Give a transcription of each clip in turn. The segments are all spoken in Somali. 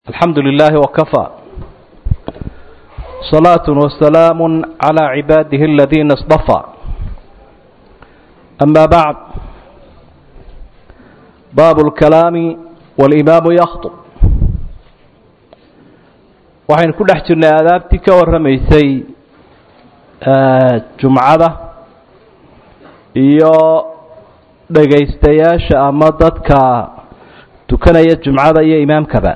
الحمد لله وكفى صلاة وسلام على عباده الذين اصطفى أما بعد باب الكلام والإمام يخطب waxaynu ku dhex jirnay aadaabtii ka warramaysay jumcada iyo dhegaystayaasha ama dadka tukanaya jumcada iyo imaamkaba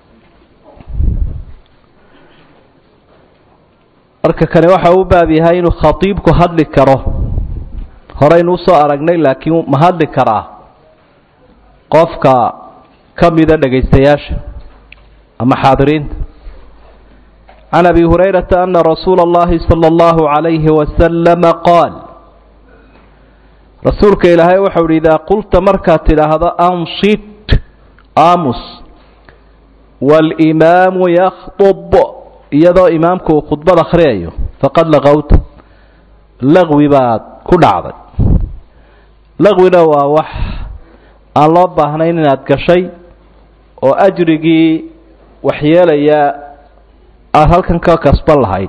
marka kani waxa uu baab yahay inuu khatiibku hadli karo horeynu usoo aragnay laakiin ma hadli karaa qofka ka mida dhegaystayaasha ama xaadiriinta can abi hurayrata ana rasuula اllahi salى اllahu عalayhi wasalama qaal rasuulka ilaahay waxau uhi idaa qulta markaad tidhaahdo anshit amus wاlimaamu yakطb iyadoo imaamku uu khudbad akhriyayo faqad laqowta laqwi baad ku dhacday laqwina waa wax aan loo baahnayn inaad gashay oo ajrigii waxyeelaya aada halkan ka kasban lahayd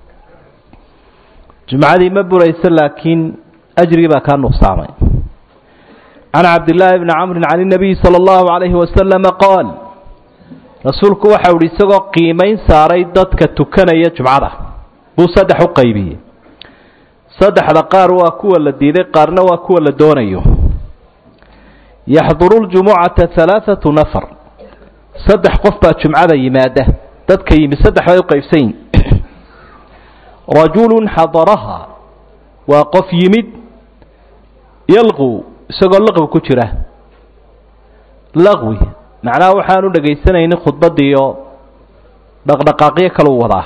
jumcadii ma burayso laakiin ajrigii baa kaa nuqsaamay can cabdillaahi bni camrin can inabiyi sala allahu calayhi wasalama qaal rasuulku waxau ihi isagoo qiimayn saaray dadka tukanaya jumcada buu saddex u qaybiyey saddexda qaar waa kuwa la diiday qaarna waa kuwa la doonayo yaxduru ljumucata halaathatu nafar saddex qof baa jumcada yimaada dadka yimi saddex bay u qaybsan yihin rajulun xadaraha waa qof yimid yalqu isagoo laqwi ku jira laqwi macnaha waxaanu dhegaysanaynin khudbadiiyo dhaqdhaqaaqyo kaluu wadaa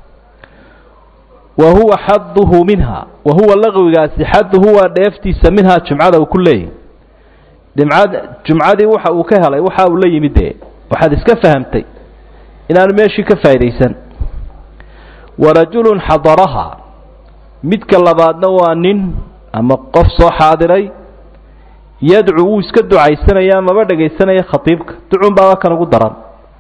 wa huwa xaduhu minha wa huwa laqwigaasi xaduhu waa dheeftiisa minhaa jumcada uu ku leeyahy dhimcad jumcadii waxa uu ka helay waxa uu la yimid dee waxaad iska fahamtay inaanu meeshii ka faa'idaysan wa rajulun xadaraha midka labaadna waa nin ama qof soo xaadiray yadcu wuu iska ducaysanaya maba dhegaysanaya khatiibka ducun baaba kan ugu daran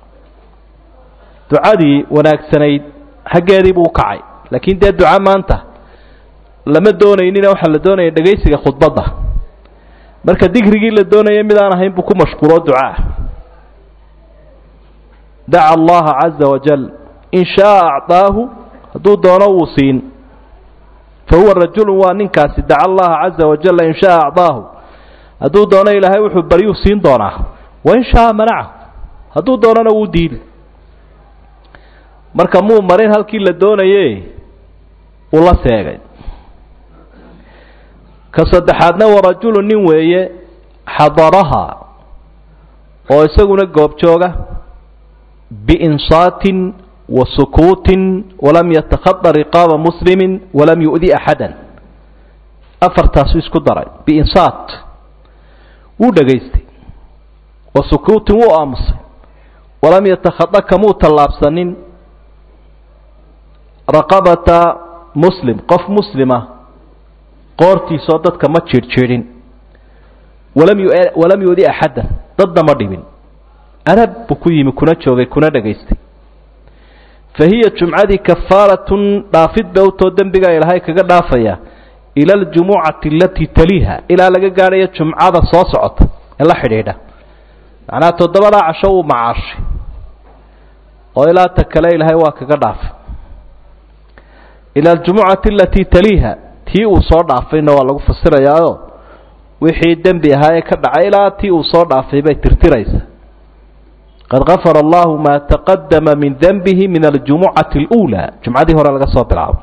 ducadii wanaagsanayd xaggeedii buu ukacay laakiin dee duca maanta lama doonaynina waxaa la doonaya dhegaysiga khudbadda marka digrigii la doonaya mid aan ahayn buu ku mashquulo ducaa daca allaha caza wajal in shaaa acطaahu hadduu doono wuu siin fa huwa rajulu waa ninkaasi daca allaha caza wajala in shaaa acطaahu hadduu doono ilaahay wuxuu baryuu siin doonaa wain shaaa manacahu hadduu doonona wuu diidi marka muu marin halkii la doonaye uu la seegay ka saddexaadna wa rajulu nin weeye xadaraha oo isaguna goobjooga biinsaatin wa sukuutin walam yatakhada riqaaba muslimi walam yu'di axada afartaasu isku daray biinsaat wuu dhegaystay wa sukuutin wuu aamusay walam yatakhada kamuu tallaabsanin raqabata muslim qof muslima qoortiisoo dadka ma jiirhjiidhin walam yu walam yu'di axaddan dadna ma dhibin arab buu ku yimi kuna joogay kuna dhegaystay fa hiya jumcadii kafaaratun dhaafid bay utoo dembigaa ilaahay kaga dhaafaya ila aljumucati alatii taliiha ilaa laga gaadhayo jumcada soo socota ee la xidhiidha macnaha toddobadaa casho wuu macaashay oo ilaa ta kale ilaahay waa kaga dhaafay ila aljumucati alatii taliiha tii uu soo dhaafayna waa lagu fasirayaayo wixii dembi ahaa ee ka dhacay ilaa tii uu soo dhaafay bay tirtiraysa qad gafara allahu maa taqadama min denbihi min aljumucati اluulaa jumcadii hore laga soo bilaabo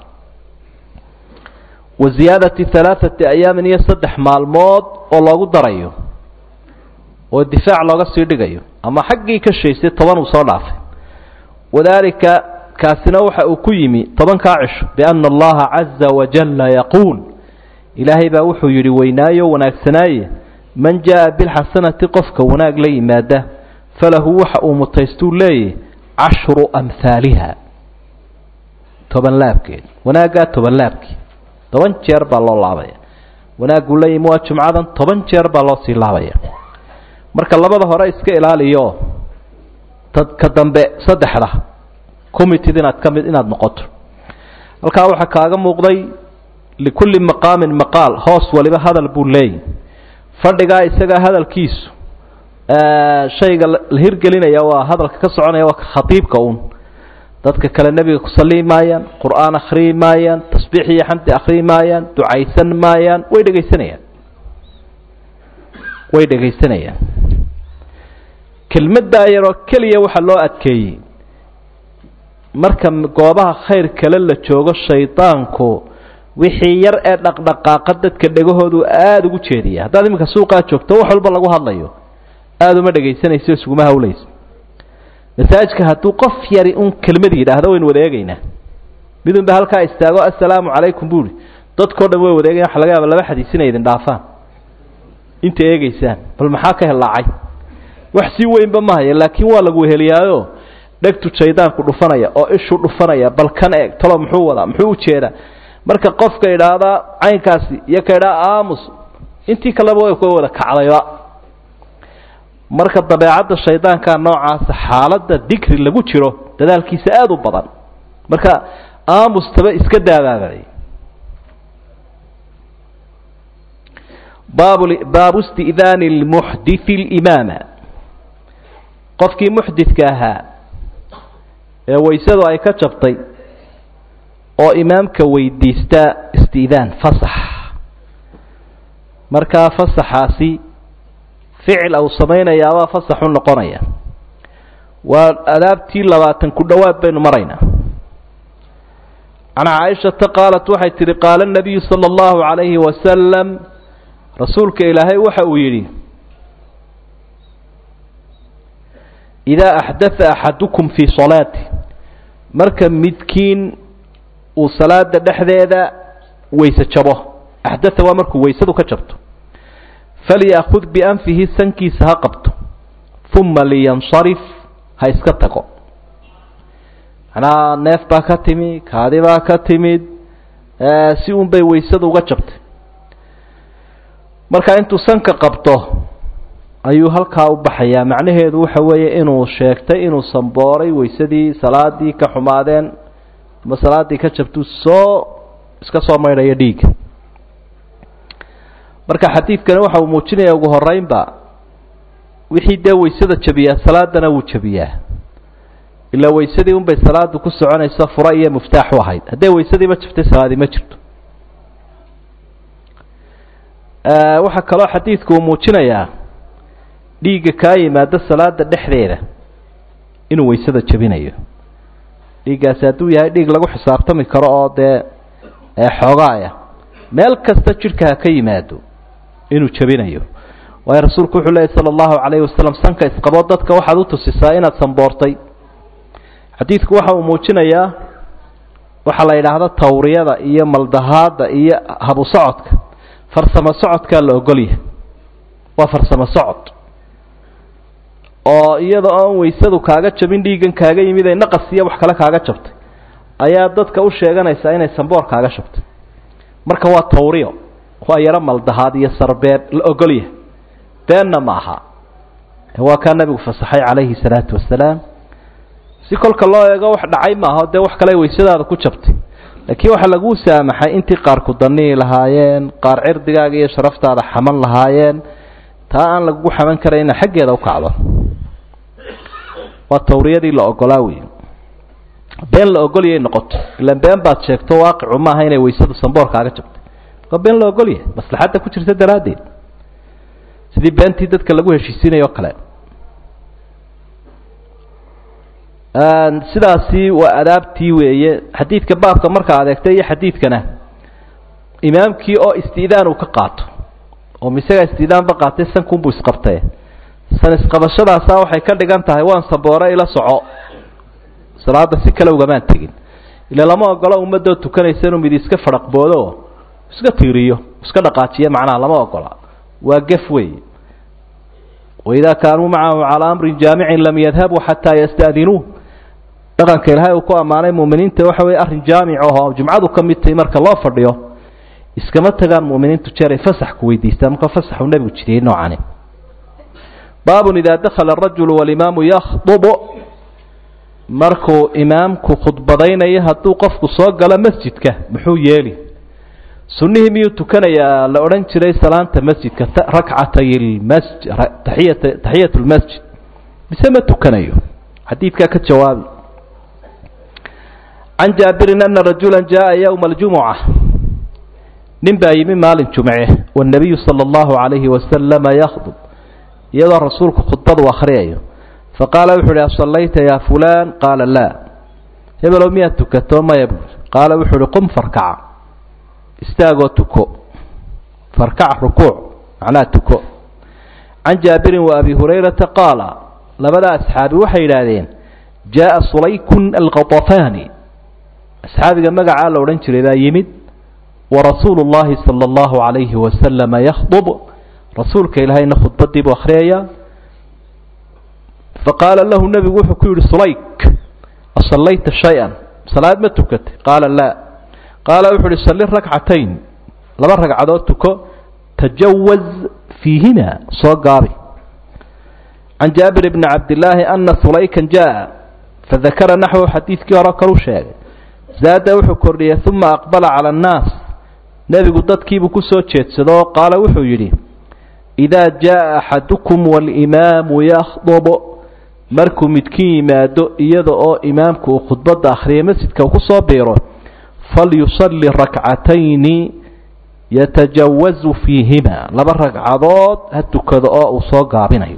wa ziyaadati halaaثati ayaamin iyo saddex maalmood oo loogu darayo oo difaac looga sii dhigayo ama xaggii ka shaysay toban uu soo dhaafay wadaalika kaasina waxa uu ku yimi tobankaa cisho biana allaha caza wajalla yaquul ilaahay baa wuxuu yidhi weynaayo wanaagsanaaye man jaa bilxasanati qofka wanaag la yimaada falahu waxa uu mutaystuu leeyahy cashru amhaaliha toban laabkeed wanaaggaa toban laabkii toban jeer baa loo laabaya wanaaguu la yimi waa jumcadan toban jeer baa loo sii laabaya marka labada hore iska ilaaliyo ka dambe saddexda committed inaad ka mid inaad noqoto halkaa waxaa kaaga muuqday likulli maqaamin maqaal hoos waliba hadal buu leeyahy fadhigaa isagaa hadalkiisu shayga la hirgelinaya waa hadalka ka soconaya waa khatiibka uun dadka kale nebiga ku salii maayaan qur-aan akhriyi maayaan tasbiix iyo xamdi akhriyi maayaan ducaysan maayaan way dhegaysanayaan way dhegaysanayaan kelmaddaa yaroo keliya waxaa loo adkeeyey marka goobaha khayr kale la joogo shaydaanku wixii yar ee dhaqdhaqaaqa dadka dhegahoodu aada ugu jeediya haddaad iminka suuqaa joogto wax walba lagu hadlayo aada uma dhegaysanayso isuguma hawlayso masaajidka hadduu qof yari un kelmad yidhaahdo waynu wada eegaynaa midunba halkaa istaago assalaamu calaykum buuhi dadkao dhan way wada eegayan waxa laga yaaba laba xadiis inay idin dhaafaan inta eegaysaan bal maxaa ka hellaacay wax sii weynba ma haya laakiin waa lagu weheliyaayo dhegtu jaydaanku dhufanaya oo ishuu dhufanaya bal kan eeg talo muxuu wadaa muxuu ujeedaa marka qofka idhaahdaa caynkaasi iyo ka idhaa aamus intii kaleba way ka wada kacdayba marka dabeecadda shaydaanka noocaasa xaaladda dikri lagu jiro dadaalkiisa aada u badan marka aamustaba iska daabaabaday baab baabu isti'daani lmuxdithi limaama qofkii muxdidka ahaa ee waysadu ay ka jabtay oo imaamka weydiista isti'daan fasax markaa fasaxaasi ficil au samaynayaabaa fasaxu noqonaya waa adaabtii labaatan ku dhowaad baynu maraynaa can caaishata qaalat waxay tihi qaala nabiyu sala allahu calayhi wasalam rasuulka ilaahay waxa uu yidhi idaa axdatha axadukum fii salaati marka midkiin uu salaada dhexdeeda weyse jabo axdatha waa markuu weysadu ka jabto falyakud bianfihi sankiisa ha qabto uma liyansarif ha iska tago macnaha neef baa ka timi kaadi baa ka timid si un bay weysada uga jabtay marka intuu sanka qabto ayuu halkaa u baxayaa macnaheedu waxa weeye inuu sheegtay inuu sambooray weysadii salaadii ka xumaadeen ama salaadii ka jabtuu soo iska soo maydhayo dhiiga marka xadiidkani waxa uu muujinaya ugu horeynba wixii dee weysada jabiyaa salaadana wuu jabiyaa ilaa weysadii unbay salaadu ku soconayso fura iyo muftaax u ahayd hadday weysadiiba jabtay salaadii ma jirto waxaa kaloo xadiidku uu muujinayaa dhiigga kaa yimaado salaada dhexdeeda inuu weysada jabinayo dhiiggaasi hadduu yahay dhiig lagu xisaabtami karo oo dee xoogaaya meel kasta jidhka ha ka yimaado inuu jabinayo waayo rasuulku wuxuu leeyay sala allahu calayhi wasalam sanka isqabo dadka waxaad u tusisaa inaad samboortay xadiidku waxa uu muujinayaa waxaa la yidhaahda tawriyada iyo maldahaadda iyo habu socodka farsamo socodkaa la ogolyahay waa farsamo socod oo iyada oon weysadu kaaga jabin dhiiggan kaaga yimid ay naqas iyo wax kale kaaga jabtay ayaa dadka u sheeganaysaa inay samboor kaaga jabtay marka waa tawriyo waa yaro maldahaad iyo sarbeeb la ogolyahay beenna ma aha waa kaa nabigu fasaxay calayhi salaatu wasalaam si kolka loo eego wax dhacay maaha dee wax kale weysadaada ku jabtay laakiin waxaa laguu saamaxay intii qaar ku danii lahaayeen qaar cirdigaaga iyo sharaftaada xaman lahaayeen taa aan lagugu xaman karayna xaggeeda u kacdo waa tawriyadii la ogolaa wey been la ogolyay noqoto ilaan been baad sheegto waaqicu maaha inay weysadu samboorkaaga jabtay waa been la ogolyahay maslaxadda ku jirta daraaddeed sidii beentii dadka lagu heshiisiinayo o kale sidaasi waa adaabtii weeye xadiidka baabka markaa adeegtay iyo xadiidkana imaamkii oo isti'daan uu ka qaato oo misagaa isti'daanba qaatay sankunbuu isqabtay san isqabashadaasa waxay ka dhigan tahay waan samboore ila soco salaada si kale ugamaan tegin ila lama ogolo ummadoo tukanaysa inuu mid iska fadhaqboodo iska tiiriyo iska dhaqaajiyo macnaha lama ogola waa gef wey waidaa kaanuu macahu calaa amrin jaamicin lam yadhabuu xataa yasta'dinuuh dhaqanka ilaahay uu ku ammaanay mu'miniinta waxa weye arrin jaamic ahoo jumcadu ka mid tahay marka loo fadhiyo iskama tagaan mu'miniintu jeer ay fasax ku weydiistaan marka fasaxuu nebigu jidiyey noocani baabun idaa dakhala arajulu walimaamu yakhdubu markuu imaamku khudbadaynayo hadduu qofku soo galo masjidka muxuu yeeli sunnihii miyuu tukanayaa la odhan jiray salaanta masjidka rakcatay lmasjid taxiyata taxiyat lmasjid mise ma tukanayo xadiidkaa ka jawaabi can jaabirin ana rajula jaءa ywma اljumuca nin baa yimi maalin jumce wالnabiyu salى اllahu عalayhi wasalama yakdub iyadoo rasuulku khudbadu akhriyayo faqaala wuxu uhi asallayta ya fulan qaala laa hebelow miyaad tukato maya buui qaala wuxuu uhi qum farkaca istaagoo tuko farkac rukuuc macnaha tuko can jaabirin wa abi hurayrata qaala labada asxaabi waxay yidhaahdeen jaءa sulaykun alqaطafaani asxaabiga magacaa la odhan jiray baa yimid warasuulu اllahi salى اllahu عalayhi wasalama yakdub rasuulka ilaahayna khudbadii buu akhriyaya faqaala lahu nebigu wuxuu ku yidhi sulayk asallayta shay-an salaad ma tukatay qaala laa qaala wuxuu uhi salli rakcatayn laba ragcadood tuko tajawaz fiihima soo gaabi can jaabir bni cabdillaahi ana sulaykan jaa fadakara naxwu xadiidkii hore kalu sheegay zaada wuxuu kordhiyey uma aqbala cala annaas nebigu dadkiibuu ku soo jeedsado qaala wuxuu yidhi idaa jaءa axadukum walimaamu yakdub markuu midkiin yimaado iyada oo imaamku uu khudbadda akhriyay masjidka uu ku soo biiro falyusalli rakcatayni yatajawazu fiihima laba ragcadood ha tukado oo uu soo gaabinayo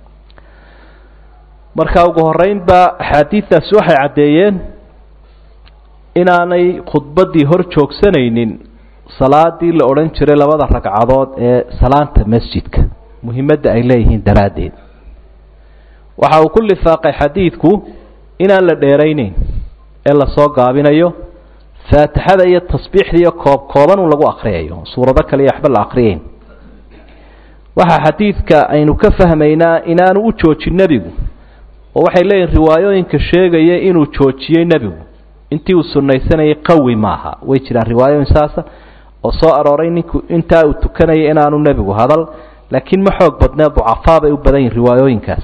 marka ugu horeynba axaadiidaasi waxay caddeeyeen inaanay khudbaddii hor joogsanaynin salaadii la odhan jiray labada ragcadood ee salaanta masjidka muhimadda ay leeyihiin daraaddeed waxa uu ku lifaaqay xadiidku inaan la dheerayneyn ee lasoo gaabinayo faatixada iyo tasbiixda iyo koob kooban un lagu akriyayo suurado kale iyo waxba la akriyeyn waxaa xadiidka aynu ka fahmaynaa inaanu u joojin nebigu oo waxay leeyihin riwaayooyinka sheegaya inuu joojiyey nebigu intii uu sunaysanayay qawi maaha way jiraan riwaayooyin saasa oo soo arooray ninku intaa uu tukanaya inaanu nebigu hadal laakiin ma xoog badnee ducafaa bay u badan yihin riwaayooyinkaas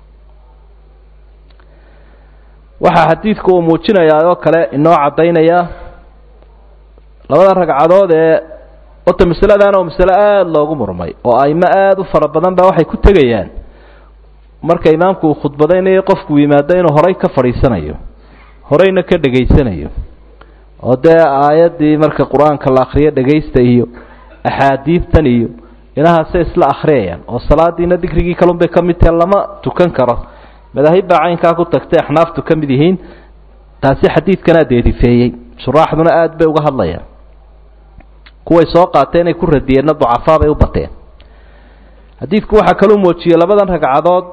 waxaa xadiidku uu muujinayaa oo kale inoo caddaynaya labada ragcadood ee horta masaladaana oo masale aada loogu murmay oo aimo aada u fara badan baa waxay ku tegayaan marka imaamku uu khudbadaynayo qofku yimaado inuu horay ka fadhiisanayo horeyna ka dhegaysanayo oo dee aayaddii marka qur-aanka la akriyo dhegaysta iyo axaadiidtan iyo inahaasay isla akhriyayaan oo salaadiina dikrigii kalun bay ka mid tahe lama tukan karo madaahib baa caynkaa ku tagtay axnaaftu ka mid yihiin taasi xadiidkanaa deedifeeyey shuraaxduna aada bay uga hadlayaan kuway soo qaateen ay ku radiyeenna ducafaa bay u bateen xadiidku waxaa kaluu muujiyey labadan ragcadood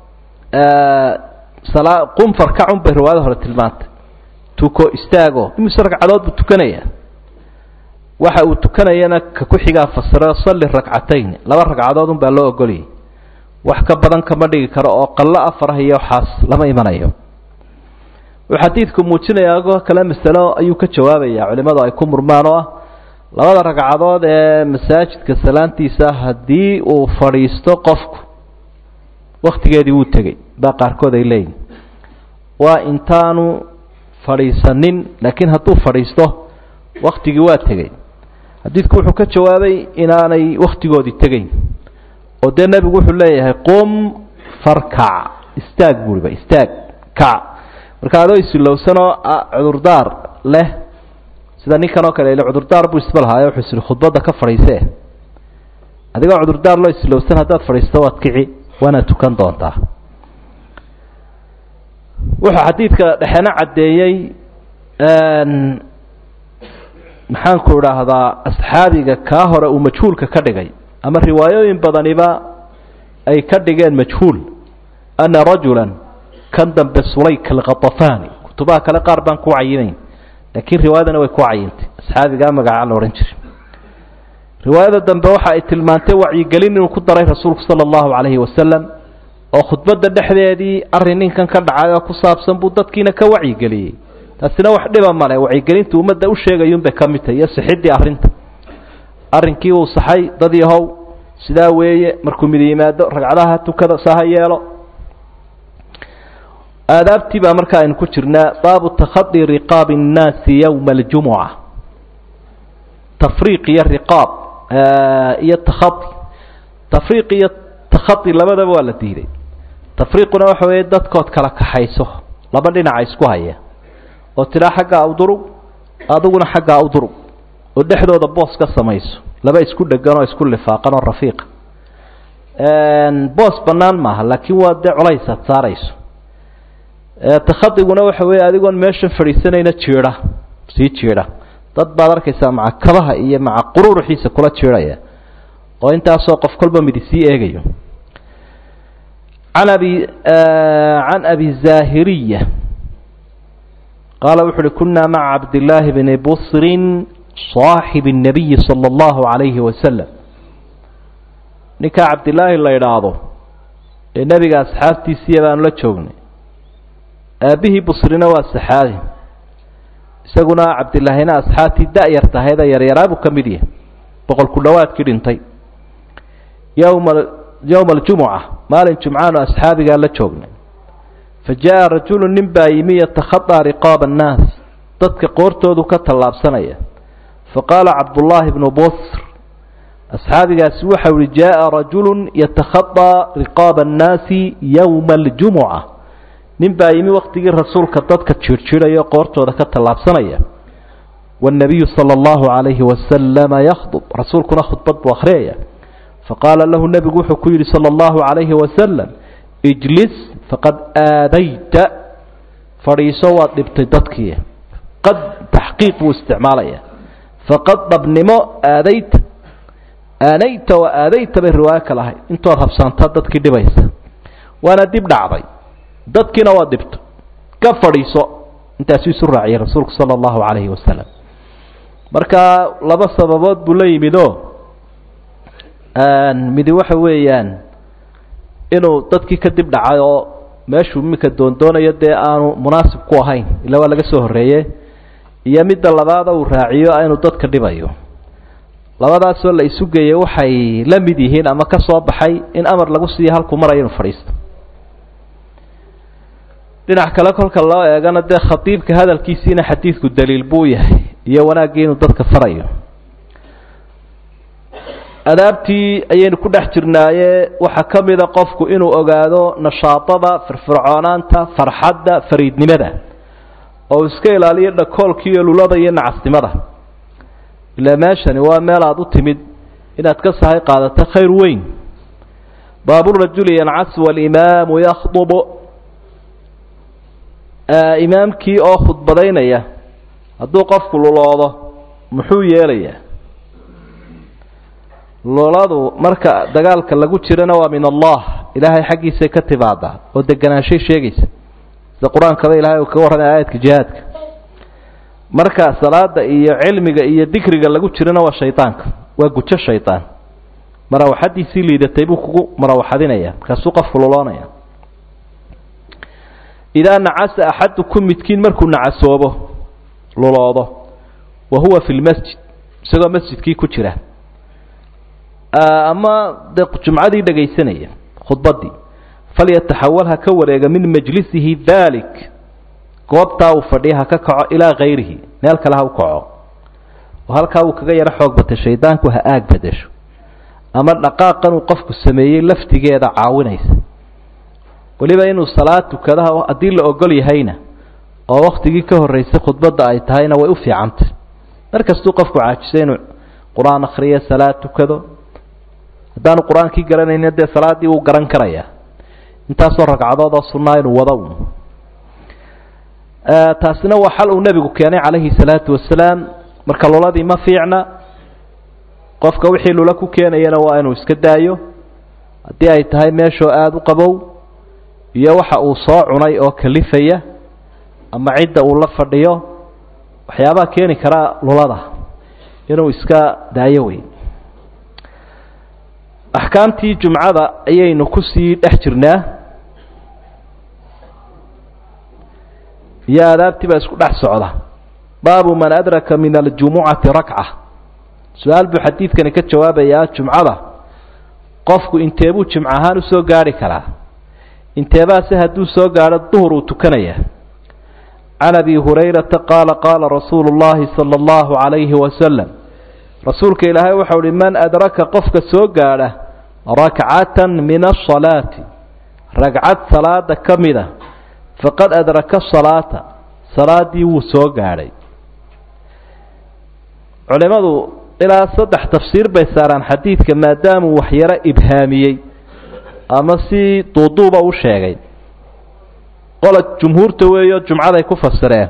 salaa qum farkacun bay riwaayada hore tilmaantay tuko istaago imise ragcadood buu tukanayaa waxa uu tukanayana ka ku xigaa fasiro salli rakcatayn laba ragcadood un baa loo ogolayay wax ka badan kama dhigi karo oo qallo afarah iyo waxaas lama imanayo wuxuu xadiidku muujinayaa agoo kale masalo ayuu ka jawaabayaa culimmadu ay ku murmaan oo ah labada ragcadood ee masaajidka salaantiisa haddii uu fadhiisto qofku wakhtigeedii wuu tegey baa qaarkood ay leeyihin waa intaanu fadhiisanin laakiin hadduu fadhiisto wakhtigii waa tegey xadiidku wuxuu ka jawaabay inaanay wakhtigoodii tegeyn oo dee nebigu wuxuu leeyahay qum farkac istaag buuriba istaag kac marka adoo isilowsanoo cudurdaar leh sida ninkan oo kale ile cudurdaar buu isba lahaayo wuxuu isiri khudbadda ka fadhiisee adigoo cudurdaar loo isilowsan haddaad fadhiisto waad kici waana tukan doontaa wuxuu xadiidka dhexena caddeeyey maxaanku idhaahdaa asxaabiga kaa hore uu majhuulka ka dhigay ama riwaayooyin badaniba ay ka dhigeen majhuul ana rajula kan dambe sulayk alkhatafani kutubaha kale qaar baan ku cayinayn laakiin riwaayadana way ku cayintay asxaabigaa magacaa la odhan jiray riwaayada dambe waxa ay tilmaantay wacyigelin inuu ku daray rasuulku sala allahu calayhi wasalam oo khudbadda dhexdeedii arrin ninkan ka dhacay oo ku saabsan buu dadkiina ka wacyigeliyey taasina wax dhiba male wacyigelintu ummadda u sheegayuunbay ka mid tahay iyo sixiddii arrinta arrinkii uu saxay dad yahow sidaa weeye markuu mid yimaado ragcadaha tukada saha yeelo aadaabtii baa marka aynu ku jirnaa baabu takhadi riqaabi الnaasi yowma اljumuca tafriiq iyo riqaab iyo takhadi tafriiq iyo takhadi labadaba waa la diiday tafriiquna waxa weeye dadkood kala kaxayso laba dhinaca isku haya oo tidhaa xaggaa udurug adiguna xaggaa udurug oo dhexdooda boos ka samayso laba isku dhegan oo isku lifaaqan oo rafiiqa boos bannaan maaha laakiin waa dee colays aad saarayso takhadiguna waxa weeye adigoon meeshan fadhiisanayna jiidha sii jiidha dad baad arkaysaa maca kabaha iyo maca qururuxiisa kula jiidhaya oo intaasoo qof kolba midi sii eegayo an abi can abi zahiriya qaala wuxu uhi kunaa maca cabdillaahi bni busrin صaaxib الnabiyi salى اllahu عalayhi wasalam ninkaa cabdilaahi la idhaahdo ee nebiga asxaabtiisiiya baanu la joognay aabbihii busrina waa saxaabi isaguna cabdilaahina asxaabtii da-yar tahayd ee yaryaraabuu ka mid yahay boqol ku dhowaadkii dhintay yowma yowma aljumuca maalin jumcaanu asxaabigaa la joognay fa jaa rajulu nin baa yimi yatakhadaa riqaaba annaas dadka qoortoodu ka tallaabsanaya fa qaala cabdullaahi bnu busr asxaabigaasi waxau ihi jaa rajulu yatakhadaa riqaaba annaasi yowma aljumuca nin baa yimi waktigii rasuulka dadka jiirhjiidhaya o qoortooda ka tallaabsanaya waannabiyu sala allahu calayhi wasalama yakhdub rasuulkuna khudbad buu akhriyaya faqaala lahu nebigu wuxuu ku yidhi sala allahu calayhi wasalam ijlis faqad aadayta fadhiiso waad dhibtay dadkii qad taxqiiq buu isticmaalaya faqad dhabnimo aadayta aanayta wa aadayta bay riwaayo kale ahayd intood habsaantaa dadkii dhibaysa waana dib dhacday dadkiina waa dhibto ka fadhiiso intaasuu isu raaciyay rasuulku sala allahu calayhi wasalam marka laba sababood buu la yimid o midi waxa weeyaan inuu dadkii ka dib dhacay oo meeshuu iminka doondoonayo dee aanu munaasib ku ahayn ila waa laga soo horreeye iyo midda labaada uu raaciyo inuu dadka dhibayo labadaasoo la isu geeyey waxay la mid yihiin ama ka soo baxay in amar lagu siiyo halkuu marayo inuu fadhiisto dhinac kale kolka loo eegana dee khatiibka hadalkiisiina xadiidku daliil buu yahay iyo wanaaggii inuu dadka farayo adaabtii ayaynu ku dhex jirnaaye waxaa ka mida qofku inuu ogaado nashaadada firfircoonaanta farxadda fariidnimada oo iska ilaaliyo dhakoolka iyo lulada iyo nacasnimada ilaa meeshani waa meel aada u timid inaad ka sahay qaadato khayr weyn baaburajuli yancas walimaamu yakhdub imaamkii oo khudbadaynaya hadduu qofku luloodo muxuu yeelayaa luladu marka dagaalka lagu jirana waa min allah ilaahay xaggiisay ka timaadaa oo deganaanshay sheegaysa sida qur-aankaba ilahay uu kaga warramay aayadka jihaadka marka salaada iyo cilmiga iyo dikriga lagu jirana waa shaydaanka waa gujo shaydaan marawaxadiisii liidatay buu kugu marawaxadinaya markaasuu qofku luloonaya idaa nacasa axadukum midkiin markuu nacasoobo luloodo wa huwa fi lmasjid isagoo masjidkii ku jira ama dee jumcadii dhegaysanaya khudbaddii falyataxawal ha ka wareega min majlisihi dalik goobtaa uu fadhiya ha ka kaco ilaa kayrihi meel kale ha u kaco oo halkaa uu kaga yaro xoog batay shaydaanku ha aag bedesho ama dhaqaaqan uu qofku sameeyey laftigeeda caawinaysa weliba inuu salaad tukadaha haddii la ogol yahayna oo waktigii ka horreysay khudbadda ay tahayna way u fiicantay mar kastuu qofku caajisay inuu qur-aan akhriyo salaad tukado haddaanu qur-aankii garanayna dee salaaddii wuu garan karayaa intaasoo ragcadood oo sunnaa inuu wado un taasina waa xal uu nebigu keenay calayhi salaatu wasalaam marka luladii ma fiicna qofka wixii lula ku keenayana waa inuu iska daayo haddii ay tahay meeshoo aada u qabow iyo waxa uu soo cunay oo kalifaya ama cidda uu la fadhiyo waxyaabaha keeni karaa lulada inuu iska daayo wey axkaamtii jumcada ayaynu kusii dhex jirnaa iyo aadaabtii baa isku dhex socda baabu man adraka min aljumucati rakca su-aal buu xadiidkani ka jawaabayaa jumcada qofku inteebuu jimc ahaan usoo gaarhi karaa inteebaase hadduu soo gaadho duhur uu tukanayaa can abi hurayrata qaala qaala rasuulu llahi sala allahu calayhi wasalam rasuulka ilaahay waxau uhi man adraka qofka soo gaadha rakcatan min asalaati ragcad salaada ka mida faqad adraka salaata salaadii wuu soo gaadhay culimadu ilaa saddex tafsiir bay saaraan xadiidka maadaamuu waxyaro ibhaamiyey ama si duuduuba u sheegay qola jumhuurta weeyo jumcaday ku fasireen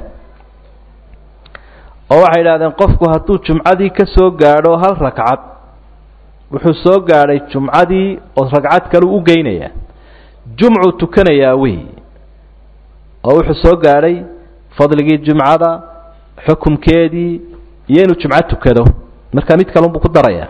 oo waxay idhahdeen qofku hadduu jumcadii ka soo gaadho hal ragcad wuxuu soo gaadhay jumcadii oo ragcad kale u geynayaa jumcuu tukanayaa wey oo wuxuu soo gaadhay fadligii jumcada xukumkeedii iyo inuu jumco tukado markaa mid kalunbuu ku darayaa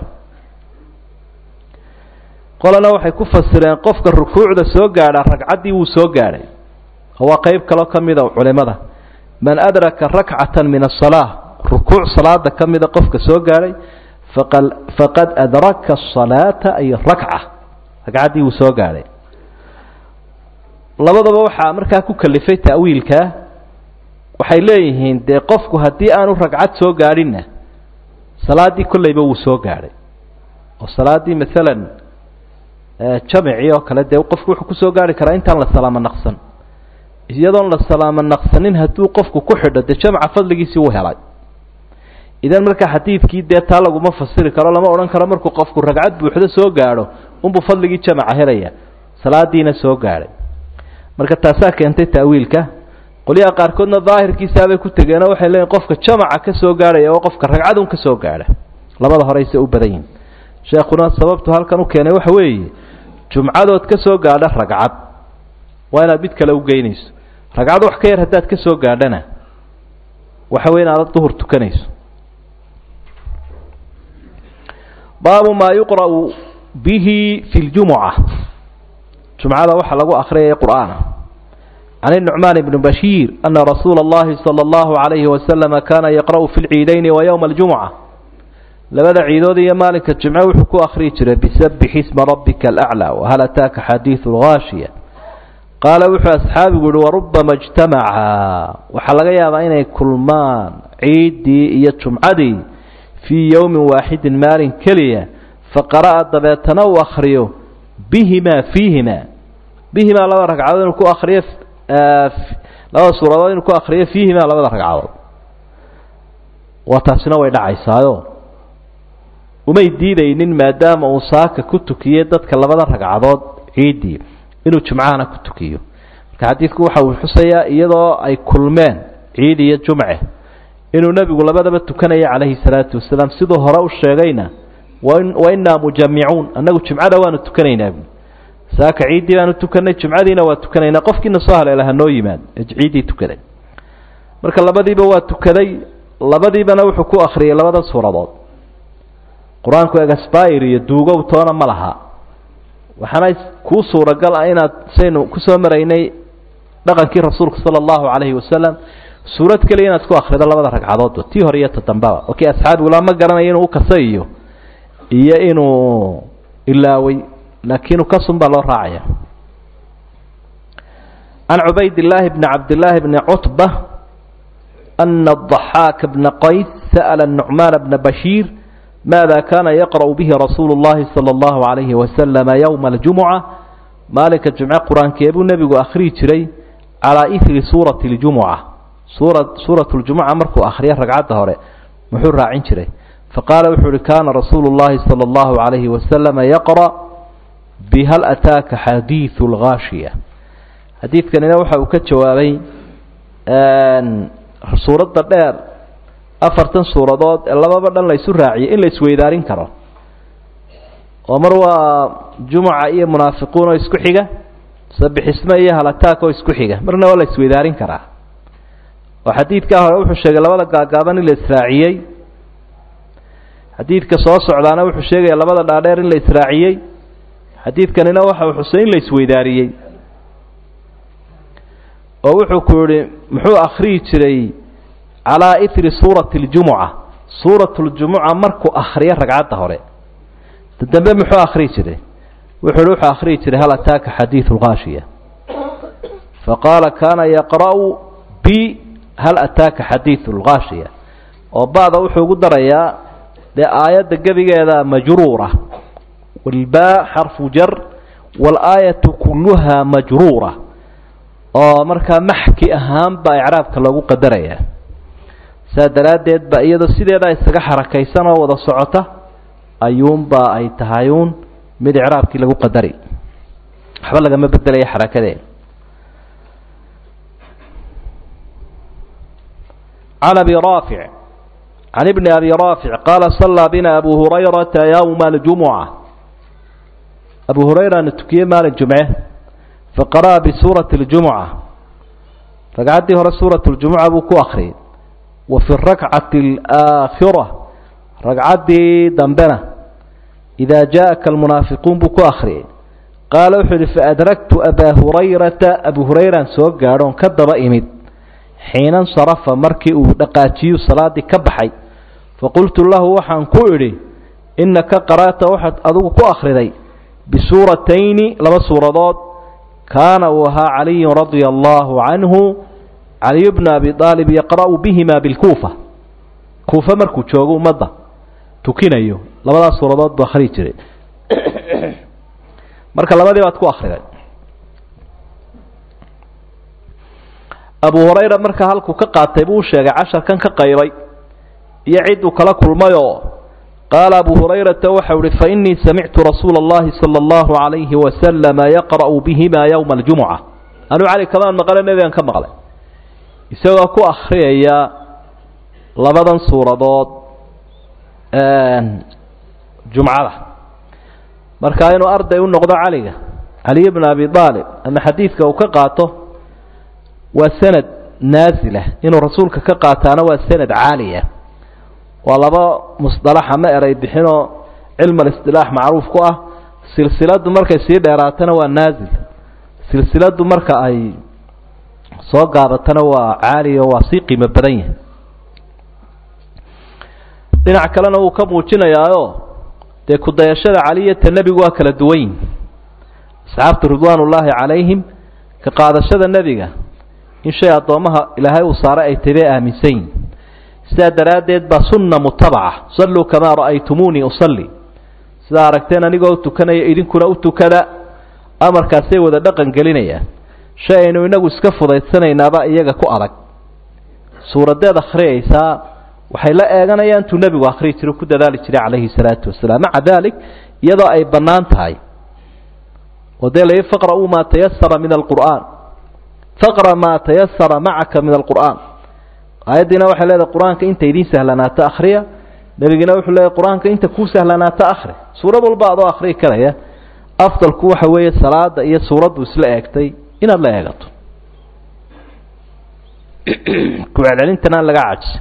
qolana waxay ku fasireen qofka rukuucda soo gaadha ragcaddii wuu soo gaadhay oo waa qeyb kaloo ka mida culimada man adraka rakcatan min asalaa rukuuc salaada ka mida qofka soo gaadhay faqad adraka asalaata ay rakca ragcaddii wuu soo gaadhay labadaba waxaa markaa ku kalifay ta'wiilkaa waxay leeyihiin dee qofku haddii aanu ragcad soo gaadhinna salaaddii kollayba wuu soo gaadhay oo salaaddii maalan jamicii oo kale dee qofku wuxuu kusoo gaari karaa intaan la salaamo naqsan iyadoon la salaamo naqsanin hadduu qofku ku xidho dee jamca fadligiisii uu helay idan markaa xadiidkii dee taa laguma fasiri karo lama odhan karo markuu qofku ragcad buuxdo soo gaadho unbuu fadligii jamca helaya salaadiina soo gaadhay marka taasaa keentay ta'wiilka qolyaha qaarkoodna daahirkiisaabay ku tegeenoo waxay leeyiin qofka jamaca ka soo gaadhaya oo qofka ragcadun ka soo gaadha labada horeyse u badan yihin sheekhuna sababtu halkan u keenay waxa weeye jumcadood ka soo gaadha ragcad waa inaad mid kale u geynayso ragcad wax ka yar haddaad ka soo gaadhana waxa wey inaada duhur tukanayso baabu maa yuqra'u bihi fi ljumuca jumcada waxaa lagu akhriyaya qur'aana can النucmaan bni bashiir ana rasuula اllahi salى اllahu عalayhi wasalama kana yaqra'u fi lciidayni wa ywma اljumuca labada ciidood iyo maalinka jimce wuxuu ku akhriyi jiray bisabix isma rabbika alaclى wahal ataaka xadiidu lgaashiya qaala wuxuu asxaabigu yihi warubama اjtamaca waxaa laga yaabaa inay kulmaan ciiddii iyo jumcadii fii yowmin waaxidin maalin keliya faqara'a dabeetana uu akhriyo bihimaa fiihimaa bihimaa laba ragcadood inuu ku akriyo labada suuradood inuu ku akriyo fiihimaa labada ragcadood waa taasina way dhacaysaayo umay diidaynin maadaama uu saaka ku tukiyey dadka labada ragcadood ciiddii inuu jumcahana ku tukiyo marka xadiidku waxa uu xusayaa iyadoo ay kulmeen ciid iyo jumce inuu nebigu labadaba tukanaya calayhi salaatu wasalaam siduu hore u sheegayna wa innaa mujamicuun annagu jumcada waanu tukanaynaa bu saaka ciiddii baanu tukanay jumcadiina waa tukanaynaa qofkiina soo haleela hanoo yimaad ciiddii tukaday marka labadiiba waa tukaday labadiibana wuxuu ku akhriyay labada suuradood qur-aanku egasbayr iyo duugow toona ma laha waxaana kuu suuragal ah inaad saynu kusoo maraynay dhaqankii rasuulka sala allahu calayhi wasalam suurad keliya inaad ku akhrido labada ragcadoodba tii hore iyo todambaba oo kii asxaabigula ma garanayo inuu ukasa iyo iyo inuu ilaaway laakiin ukasun baa loo raacaya can cubayd illaahi bni cabdillaahi bni cutba ana adaxaaka bna qays sa'ala nucmaana bna bashiir maada kaana yaqra'u bihi rasuulu اllahi salى اllahu عalayhi wasalama yowma aljumuca maalinka jumce qur-aankee buu nebigu akhriyi jiray calaa ihri suurati اljumuca suura suurat ljumuca markuu akhriyo ragcadda hore muxuu raacin jiray faqaala wuxuu uhi kaana rasuulu اllahi salى اllahu عalayhi wasalama yaqra' bihal ataaka xadiidu اlgaashiya xadiidkanina waxa uu ka jawaabay suuradda dheer afartan suuradood ee lababa dhan la isu raaciyay in la isweydaarin karo oo mar waa jumuca iyo munaafiquun oo isku xiga sabixisme iyo halataak oo isku xiga marna waa la isweydaarin karaa oo xadiidkaa hore wuxuu sheegay labada gaagaaban in la israaciyey xadiidka soo socdaana wuxuu sheegaya labada dhaadheer in la israaciyey xadiidkanina waxa uu xusay in la isweydaariyey oo wuxuu ku yihi muxuu akhriyi jiray calaa ihri suurati اljumuca suurat ljumuca markuu akhriyo ragcadda hore dambe muxuu akhriyi jiray wuxuu hi wuxuu akhriyi jiray hal ataaka xadiidu lgaashiya faqaala kaana yaqra'u bi hal ataaka xadiidu lgaashiya oo ba'da wuxuu ugu darayaa dee aayadda gebigeeda majruura walbaa xarfu jar waalaayatu kulluhaa majruura oo markaa maxki ahaan baa icraabka loogu qadarayaa saa daraaddeed ba iyadoo sideedaa isaga xarakaysan oo wada socota ayuunbaa ay tahay uun mid icraabkii lagu qadari waxba lagama bedelaya xarakadeeda can abi raafic can ibni abi raafic qaala sallaa bina abu hurayrata yowma aljumuca abu hurayrana tukiyey maalin jumce faqara'a bisuurati اljumuca ragcaddii hore suurat اljumuca buu ku akriyay wa fi rakcati alaakhira ragcaddii dambena idaa jaءaka almunaafiquun buu ku akhriyay qaala wuxuu yihi faadraktu abaa hurayrata abu hurayraan soo gaadhoon ka daba imid xiina nsarafa markii uu dhaqaajiyu salaaddii ka baxay faqultu lahu waxaan ku idhi innaka qara'ta waxaad adigu ku akhriday bisuuratayni laba suuradood kaana uu ahaa caliyun radia allaahu canhu caliyu bnu abi aalib yaqra'u bihima bilkuufa kuufa markuu joogo ummadda tukinayo labadaas suuradood buu akhriyi jiray marka labadii baad ku akhriday abu hurayra markaa halkuu ka qaatay buu u sheegay casharkan ka qaybay iyo cidduu kala kulmayoo qaala abu hurayrata waxau ihi fainii samictu rasuula اllahi salى اllahu عalayhi wasalama yaqra'u bihima yowma aljumuca anuu cali kamaan maqle nebigan ka maqlay isagoo ku akhriyaya labadan suuradood jumcada marka inuu arday u noqdo caliga caliy bn abi aalib ama xadiidka uu ka qaato waa sanad naasila inuu rasuulka ka qaataana waa sanad caaliya waa laba musطalax ama eray bixinoo cilm اlisطilaax macruuf ku ah silsiladu markay sii dheeraatana waa naazil silsiladu marka ay soo gaabatana waa caaliya oo waa sii qiimo badan yahay dhinac kalena wuu ka muujinayaayo dee kudayashada caliyata nebigu waa kala duwan yihin asxaabtu ridwaan ullaahi calayhim ka qaadashada nebiga in shay addoommaha ilaahay uu saaray ay tabe aaminsan yihin sidaa daraaddeed baa sunna mutabaca salluu kamaa ra'aytumuunii usalli sidaa aragteen anigoo u tukanaya idinkuna u tukada amarkaasay wada dhaqan gelinayaan shay aynu inagu iska fudaydsanaynaba iyaga ku adag suuradeed akhriyaysaa waxay la eeganayaan intuu nebigu akhriyi jiro ku dadaali jiray calayhi salaatu wasalaam maca dalik iyadoo ay bannaan tahay oo dee lai faqra'uu maa tayasara min alqur'aan faqra maa tayasara macaka min alqur'aan aayaddiina waxay leedahay qur-aanka inta idiin sahlanaato akhriya nebigiina wuxuu leeyahy qur-aanka inta kuu sahlanaato akhri suurad walba adoo akhriyi karaya afdalku waxa weeye salaada iyo suuraddu isla eegtay inaad la eegato kucelcelintana aan laga cajisa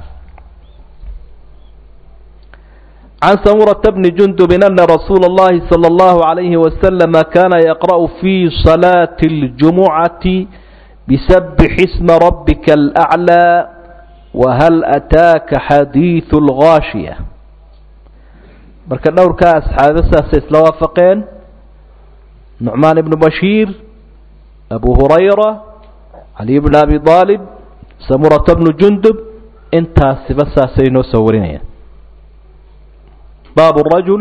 can samurata bni jundubin ana rasuula اllahi salى اllahu عalayhi wasalama kana yaqra'u fi salaati اljumucati bisabix isma rabbika alأclى wahal ataaka xadiidu اlgaashiya marka dhowrkaa asxaabe saasay isla waafaqeen nucmaan ibnu bashiir abu hurayra caliy bn abi aalib samurata bnu jundub intaasiba saasay noo soo warinayaan baabu rajul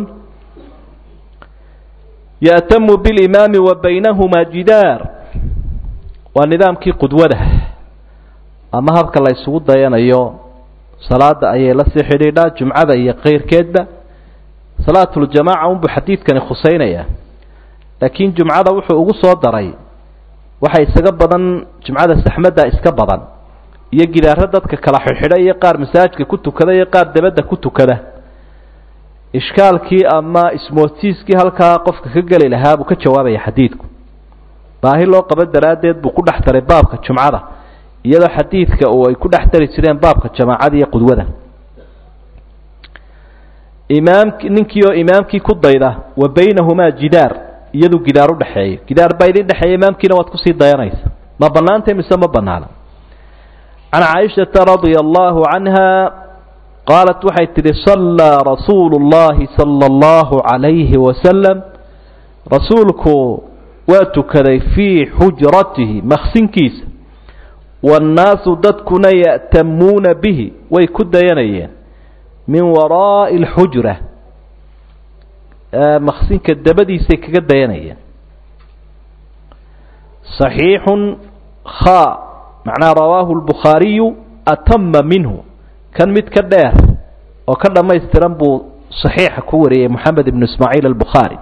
ya'tamu bilimaami wa baynahumaa jidaar waa nidaamkii qudwada ama habka la isugu dayanayo salaada ayay la sii xidhiidhaa jumcada iyo keyrkeedba salaatuljamaaca unbuu xadiidkani khusaynayaa laakiin jumcada wuxuu ugu soo daray waxa isaga badan jumcada saxmadda iska badan iyo gidaaro dadka kala xidhxidha iyo qaar masaajidka ku tukada iyo qaar dabadda ku tukada ishkaalkii ama ismoodsiiskii halkaa qofka ka geli lahaa buu ka jawaabaya xadiidku baahi loo qabo daraaddeed buu ku dhex daray baabka jumcada iyadoo xadiidka uu ay ku dhex dari jireen baabka jamaacada iyo qudwada imaamki ninkii oo imaamkii ku dayda wa baynahumaa jidaar iyaduu gidaar u dhexeeyo gidaar baa idin dhexeeya imaamkiina waad kusii dayanaysa ma bannaantay mise ma bannaana can caaishata radia allahu canha qaalat waxay tidhi sallaa rasuulu اllahi sala اllahu calayhi wasalam rasuulku waa tukaday fii xujratihi maksinkiisa waannaasu dadkuna ya'tamuuna bihi way ku dayanayeen min waraa'i alxujra maksinka dabadiisay kaga dayanayeen صaxiixun kha macnaha rawaahu lbukhaariyu atama minhu kan mid ka dheer oo ka dhammaystiran buu صaxiixa ku wariyey moxamed ibnu ismaaciil albukhaari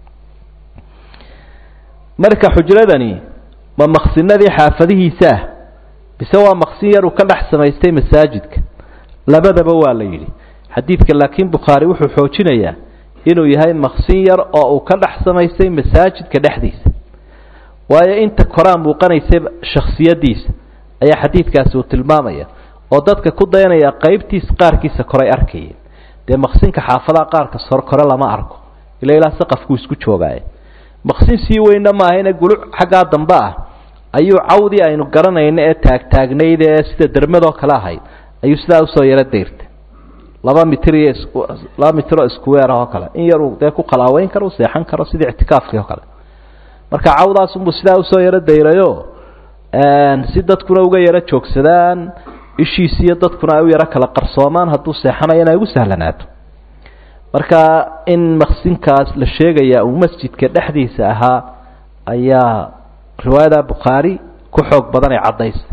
marka xujradani ma maksinadii xaafadihiisa ah bise waa maksin yar uu ka dhex samaystay masaajidka labadaba waa la yidhi xadiidka laakiin bukhaari wuxuu xoojinayaa inuu yahay maksin yar oo uu ka dhex samaystay masaajidka dhexdiisa waayo inta koraa muuqanaysa shaksiyadiisa ayaa xadiidkaasi uu tilmaamaya oo dadka ku dayanaya qaybtiisa qaarkiisa koray arkayeen dee maksinka xaafadaha qaarka sor kore lama arko ila ilaa saqafkuu isku joogaaye maksin sii weynna maahayna guluc xaggaa dambe ah ayuu cawdii aynu garanayno ee taagtaagnayd ee sida dermadoo kale ahayd ayuu sidaa usoo yaro dayrta laba mitir iyo laba mitiroo iskuweer oo kale in yaruu dee ku qalaaweyn karo u seexan karo sidii ictikaafkii oo kale marka cawdaasunbuu sidaa usoo yaro dayrayo si dadkuna uga yaro joogsadaan ishiisi iyo dadkuna ay u yaro kala qarsoomaan hadduu seexanayo inay ugu sahlanaato marka in maksinkaas la sheegaya uu masjidka dhexdiisa ahaa ayaa riwaayada bukhaari ku xoog badan ee caddaysa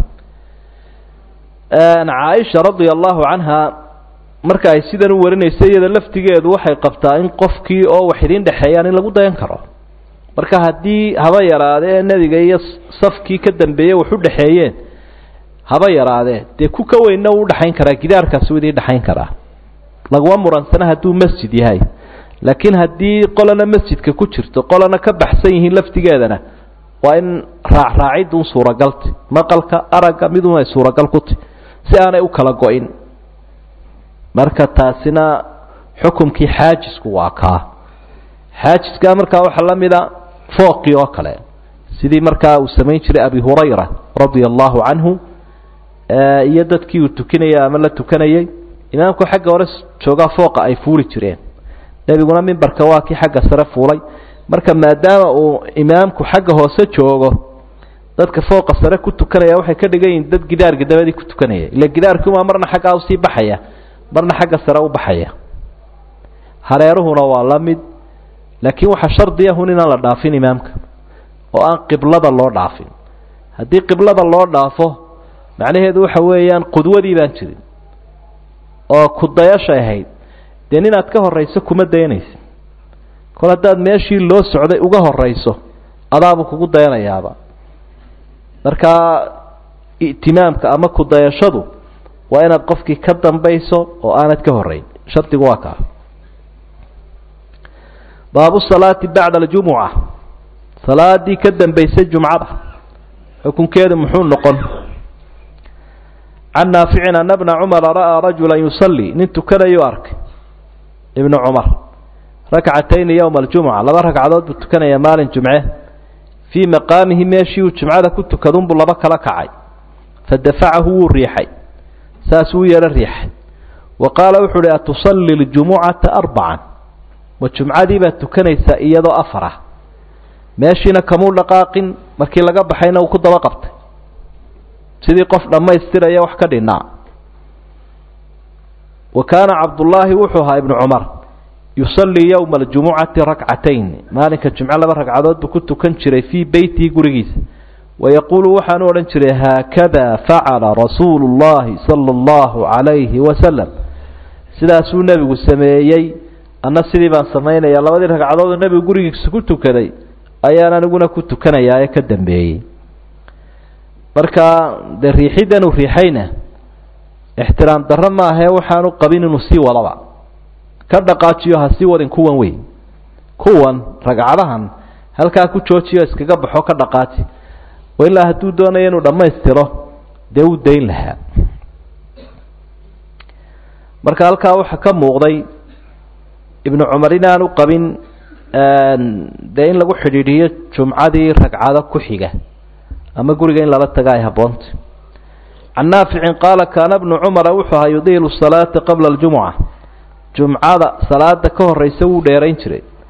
caaisha radia allahu canha marka ay sidan u warinaysa iyada laftigeedu waxay qabtaa in qofkii oo wax idiin dhexeeyaan in lagu dayan karo marka haddii haba yaraadee nebiga iyo safkii ka dambeeyey wax u dhexeeyeen haba yaraadee dee ku ka weynna uu udhexayn karaa gidaarkaasi u idiin dhexayn karaa laguma muransana hadduu masjid yahay laakiin haddii qolana masjidka ku jirto qolana ka baxsan yihiin laftigeedana waa in raacraacidun suuragalti maqalka aragga midun ay suuragal ku ti si aanay u kala go-in marka taasina xukumkii xaajisku waa kaa xaajiska markaa waxaa la mida fooqii oo kale sidii markaa uu samayn jiray abi hurayra radia allahu canhu iyo dadkii uu tukinayay ama la tukanayay imaamku xagga hore joogaa fooqa ay fuuli jireen nebiguna mimbarka waa kii xagga sare fuulay marka maadaama uu imaamku xagga hoose joogo dadka fooqa sare ku tukanaya waxay ka dhigan yihiin dad gidaarka dabadii ku tukanaya ila gidaarkiumaa marna xaggaa usii baxaya marna xagga sare u baxaya hareeruhuna waa la mid laakiin waxaa shardiyahun inaan la dhaafin imaamka oo aan qiblada loo dhaafin haddii qiblada loo dhaafo macnaheedu waxa weeyaan qudwadii baan jirin oo kudayashay ahayd dee ninaad ka horrayso kuma dayanaysa kol haddaad meeshii loo socday uga horrayso adaabuu kugu dayanayaaba markaa itimaamka ama kudayashadu waa inaad qofkii ka dambayso oo aanad ka horrayn shardigu waa kaa baabu salaati bacda aljumuca salaadii ka dambaysay jumcada xukunkeedu muxuu noqon can naaficin ana bna cumara ra'aa rajula yusallii nin tukanayuu arkay ibnu cumar rakcatayni yowma aljumuca laba ragcadood buu tukanayaa maalin jumce fii maqaamihi meeshii uu jumcada ku tukadunbuu laba kala kacay fadafacahu wuu riixay saasuu u yeero riixay wa qaala wuxuu uhi atusallii ljumucata arbacan ma jumcadii baad tukanaysaa iyadoo afar ah meeshiina kamuu dhaqaaqin markii laga baxayna uu ku daba qabtay sidii qof dhammaystiraya wax ka dhinaa wa kaana cabdullaahi wuxuu ahaa ibnu cumar yusallii yowma aljumucati rakcatayn maalinka jumco laba ragcadood buu ku tukan jiray fii beytihi gurigiisa wayaquulu waxaanu odhan jiray haakada facala rasuulu llahi sala allahu calayhi wasalam sidaasuu nebigu sameeyey anna sidii baan samaynaya labadii ragcadood oo nebigu gurigiisa ku tukaday ayaan aniguna ku tukanayaa ee ka dambeeyey marka dee riixiddan uu riixayna ixtiraam darro maahee waxaanu qabin inuu sii wadaba ka dhaqaajiyo ha sii wadin kuwan wey kuwan ragcadahan halkaa ku joojiyo iskaga baxo ka dhaqaaji oo ilaa hadduu doonayo inuu dhammaystiro dee uu dayn lahaa marka halkaa waxaa ka muuqday ibnu cumar inaanu qabin dee in lagu xidhiidhiyo jumcadii ragcado ku xiga ama guriga in lala taga ay habboonta can naaficin qaala kaana bnu cumara wuxuu ahaa yudiilu salaata qabla aljumuca jumcada salaada ka horraysa wuu dheerayn jiray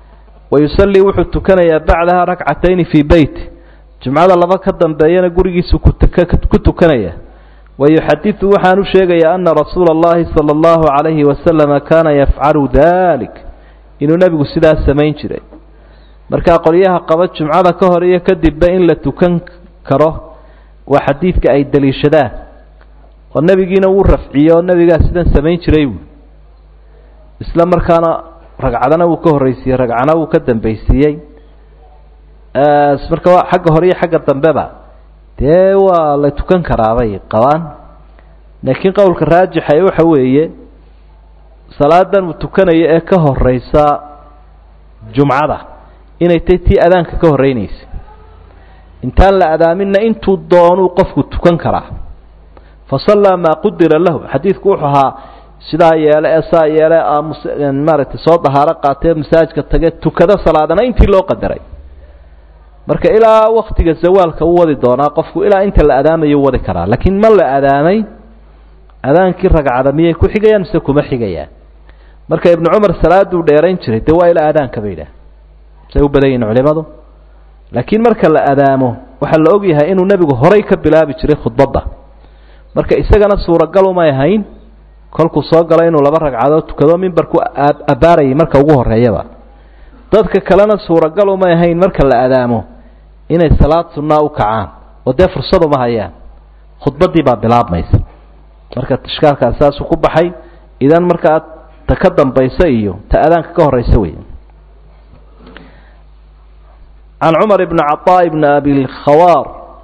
wayusallii wuxuu tukanayaa bacdaha rakcatayni fii beyti jumcada laba ka dambeeyana gurigiisu ku tukanaya wayuxadidu waxaan u sheegayaa ana rasuula اllahi salى اllahu calayhi wasalama kaana yafcalu dalik inuu nebigu sidaas samayn jiray markaa qolyaha qaba jumcada ka hor iyo kadibba in la tukan karo waa xadiidka ay daliishadaan oo nebigiina wuu rafciye oo nebigaa sidan samayn jiray buui isla markaana ragcadana wuu ka horreysiiyey ragcana wuu ka dambaysiiyey marka xagga hore iyo xagga dambeba dee waa la tukan karaabay qabaan laakiin qowlka raajixa waxa weeye salaadan uu tukanayo ee ka horeysa jumcada inay tay tii adaanka ka horreynaysa intaan la adaaminna intuu doonuu qofku tukan karaa fa sallaa maa qudira lahu xadiidku wuxuu ahaa sidaa yeele ee saa yeele maaragtay soo dahaaro qaatee masaajka tage tukado salaadana intii loo qadaray marka ilaa waktiga zawaalka u wadi doonaa qofku ilaa inta la adaamayo wadi karaa laakiin ma la adaamay adaankii ragcada miyay ku xigayaan mise kuma xigayaan marka ibnu cumar salaaduu dheerayn jiray dee waa ilaa adaanka bay idhaah say u badan yihin culimadu laakiin marka la adaamo waxaa la ogyahay inuu nebigu horay ka bilaabi jiray khudbadda marka isagana suuragal umay ahayn kolkuu soo galo inuu laba ragcadood tukado mimbarku abbaarayay marka ugu horreeyaba dadka kalena suuragal umay ahayn marka la adaamo inay salaad sunnaa u kacaan oo dee fursad uma hayaan khudbaddii baa bilaabmaysa marka ishkaalkaas saasuu ku baxay idan markaa ta ka dambaysa iyo ta adaanka ka horraysa wey can cumar bni caطaa bni abilkhawaar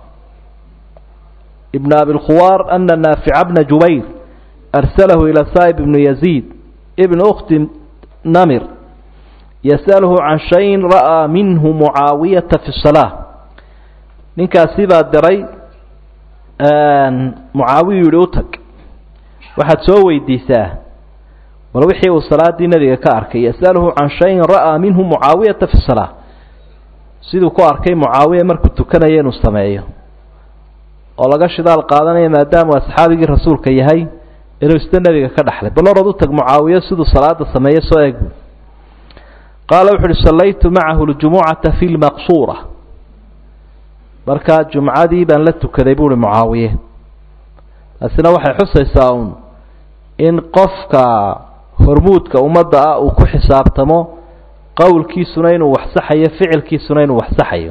ibn abilkhuwaar ana naafica bna jubayr arsalahu ilى saa'ib ibnu yaziid ibn ukhti namir yas'aluhu can shayin ra'aa minhu mucaawiyata fi الsalaa ninkaasi baa diray mucaawiyu yihi u tag waxaad soo weydiisaa bal wixii uu salaadii nebiga ka arkay yas'aluhu can shayin ra'aa minhu mucaawiyata fi الsalaa siduu ku arkay mucaawiya markuu tukanaya inuu sameeyo oo laga shidaal qaadanaya maadaamuu asxaabigii rasuulka yahay inuu isna nebiga ka dhaxlay bal orad u tag mucaawiyo siduu salaada sameeye soo eeg qaala wuxu uhi sallaytu macahu ljumucata fi lmaqsuura markaa jumcadii baan la tukaday buuhi mucaawiye taasina waxay xusaysaa uun in qofka hormuudka ummadda ah uu ku xisaabtamo qowlkiisuna inuu wax saxayo ficilkiisuna inuu wax saxayo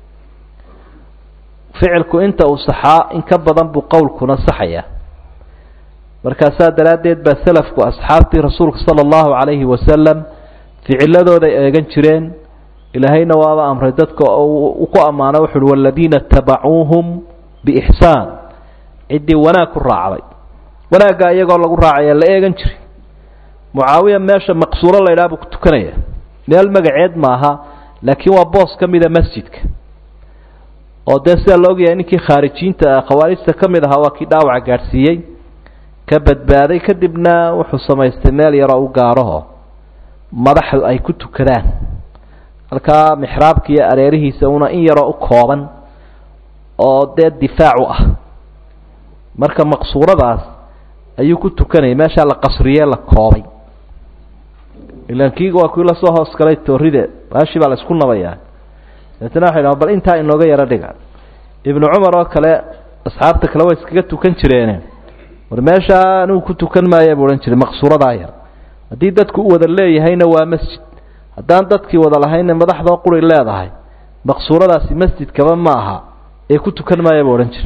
ficilku inta uu saxaa in ka badan buu qowlkuna saxaya markaasaa daraaddeed baa selafku asxaabtii rasuulka sala allahu calayhi wasalam ficiladooday eegan jireen ilaahayna waaba amray dadka u ku ammaano wuxu uhi waladiina tabacuuhum biixsaan ciddii wanaag ku raacday wanaaggaa iyagoo lagu raacaya la eegan jiray mucaawiya meesha maqsuuro la ydhaha buu ku tukanaya meel magaceed maaha laakiin waa boos ka mida masjidka oo dee sidaa la ogyahay ninkii khaarijiinta khawaarijta ka mid ahaa waa kii dhaawaca gaadhsiiyey ka badbaaday kadibna wuxuu samaystay meel yaroo u gaaraho madaxdu ay ku tukadaan halkaa mixraabka iyo areerihiisa una in yaroo u kooban oo dee difaac u ah marka maqsuuradaas ayuu ku tukanayay meeshaa la qasriye la koobay ilan kii waa kii lasoo hoos galay tooride baashii baa la isku nabayaa dabeetna waxay dhahan bal intaa inooga yaro dhiga ibnu cumar oo kale asxaabta kale way iskaga tukan jireene war meeshaa anigu ku tukan maaya buu odhan jiray maqsuuradaa yar haddii dadku u wada leeyahayna waa masjid haddaan dadkii wada lahaynna madaxdoo quri leedahay maqsuuradaasi masjidkaba ma aha ee ku tukan maaya buu odhan jiray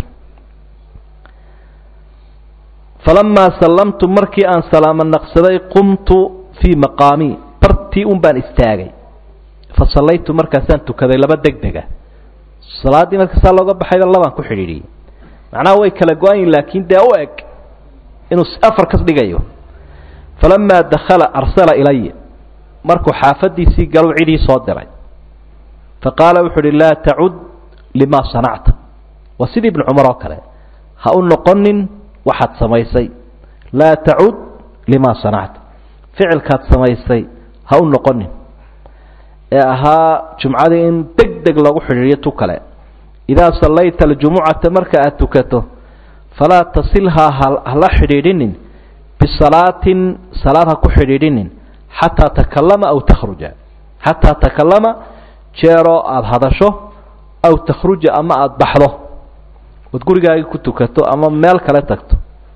falamaa sallamtu markii aan salaamo naqsaday qumtu fii maqaamii bartii un baan istaagay fa sallaytu markaasaan tukaday laba deg dega salaaddii markaasaa looga baxayba labaan ku xidhiidhiyey macnaha way kala go-ayin laakiin dee u eg inuu afar kas dhigayo falamaa dakhala arsala ilaya markuu xaafadiisii galuu cidii soo diray fa qaala wuxu uhi laa tacud limaa sanacta waa sidii ibnu cumar oo kale ha u noqonin waxaad samaysay laa tacud limaa sanacta ficilkaad samaysay ha u noqonin ee ahaa jumcadii in deg deg lagu xidhiidhiyo tu kale idaa sallayta aljumucata marka aad tukato falaa tasilhaa hala xidhiidhinin bisalaatin salaad ha ku xidhiidhinin xataa takallama aw takhruja xataa takalama jeeroo aada hadasho aw takhruja ama aada baxdo ood gurigaagii ku tukato ama meel kale tagto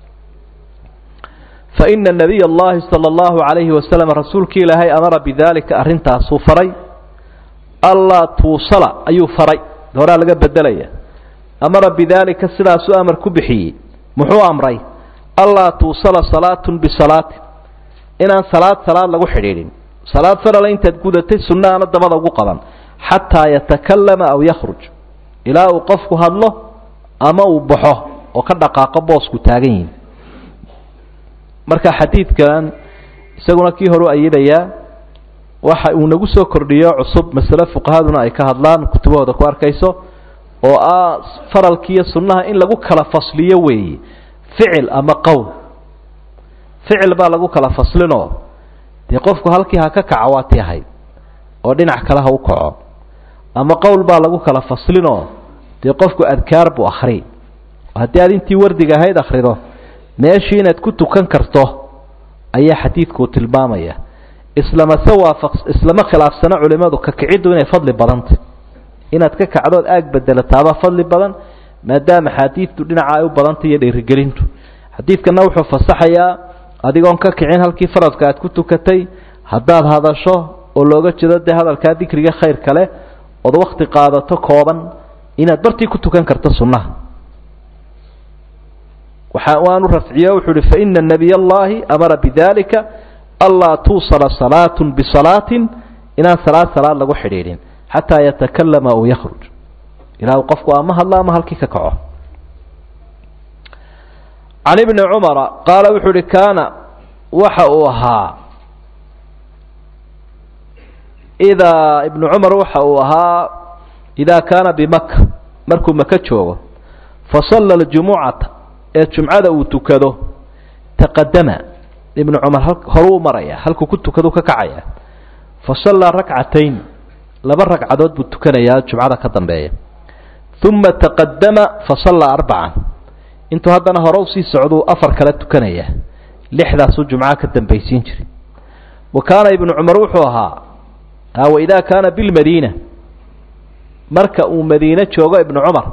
fa ina nabiy allahi sala allahu calayhi wasalam rasuulkii ilaahay amara bidaalika arrintaasuu faray allaa tuusala ayuu faray horaa laga bedelaya amara bidaalika sidaasuu amar ku bixiyey muxuu amray allaa tuusala salaatun bisalaatin inaan salaad salaad lagu xidhiidhin salaad farala intaad gudatay sunna aana dabada ugu qaban xataa yatakallama aw yakhruj ilaa uu qofku hadlo ama uu baxo oo ka dhaqaaqo boosku taagan yihin marka xadiidkan isaguna kii horu ayadayaa waxa uu nagu soo kordhiyo cusub masale fuqahaduna ay ka hadlaan kutubahooda ku arkayso oo ah faralkiiyo sunnaha in lagu kala fasliyo weeye ficil ama qowl ficil baa lagu kala faslinoo dee qofku halkii ha ka kaco waa ti ahayd oo dhinac kale ha u kaco ama qowl baa lagu kala faslinoo dee qofku adkaar buu akhri haddii aad intii wardiga ahayd akhrido meeshii inaad ku tukan karto ayaa xadiidkuu tilmaamaya islamase waafaq islama khilaafsano culimadu ka kiciddu inay fadli badantay inaad ka kacdood aag bedelataaba fadli badan maadaama xaadiidtu dhinaca ay u badantay iyo dhiirigelintu xadiidkana wuxuu fasaxayaa adigoon ka kicin halkii faradka aad ku tukatay haddaad hadasho oo looga jeedo dee hadalkaa dikriga khayr kale ood wakti qaadato kooban inaad bartii ku tukan karto sunnaha waxa waanu rafciyo wuxuu uhi faina nabiy allahi amara bidalika anlaa tuusala salaatun bisalaatin inaan salaad salaad lagu xidhiidhin xataa yatakalama aw yakhruj ilaa uu qofku ama hadlo ama halkii ka kaco can ibni cumara qaala wuxuu uhi kaana waxa uu ahaa idaa ibnu cumar waxa uu ahaa idaa kaana bimaka markuu maka joogo fasalla ljumucata ee jumcada uu tukado taqadama ibnu cumar horuu maraya halkuu ku tukadu ka kacaya fasallaa rakcatayn laba ragcadood buu tukanayaa jumcada ka dambeeya uma taqadama fasallaa arbacan intuu haddana hore usii socduu afar kale tukanaya lixdaasuu jumca ka dambaysiin jiray wa kaana ibnu cumar wuxuu ahaa waidaa kaana bilmadiina marka uu madiine joogo ibnu cumar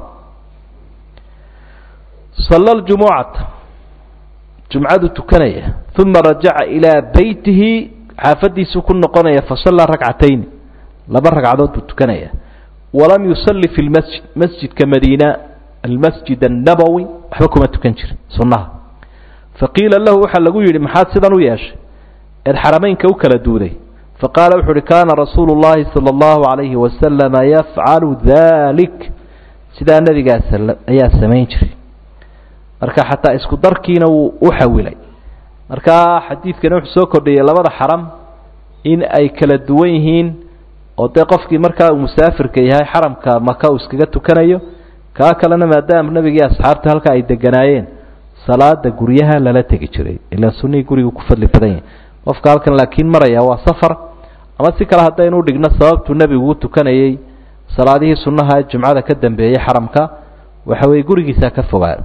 salla ljumucata jumcadu tukanaya uma rajaca ilaa beytihi xaafadiisuu ku noqonaya fasallaa rakcatayn laba ragcadood buu tukanaya walam yusalli fi lmasjid masjidka madiina almasjid annabowi waxba kuma tukan jirin sunnaha faqiila lahu waxaa lagu yidhi maxaad sidan u yeeshay eed xarameynka u kala duuday faqaala wuxu uhi kaana rasuulu llahi sala allahu calayhi wasalama yafcalu dalik sidaa nabigaas ayaa samayn jiray marka xataa isku darkiina wuu u xawilay markaa xadiidkani wuxuu soo kordhiyey labada xaram in ay kala duwan yihiin oo dee qofkii markaa uu musaafirka yahay xaramka maka uu iskaga tukanayo kaa kalena maadaama nebigii asxaabta halka ay deganaayeen salaada guryaha lala tegi jiray ilaa sunihii gurigu ku fadli badan yahay qofka halkan laakiin maraya waa safar ama si kale haddaynu udhigno sababtuu nebigu u tukanayey salaadihii sunnaha ee jumcada ka dambeeyey xaramka waxa weeye gurigiisaa ka fogaa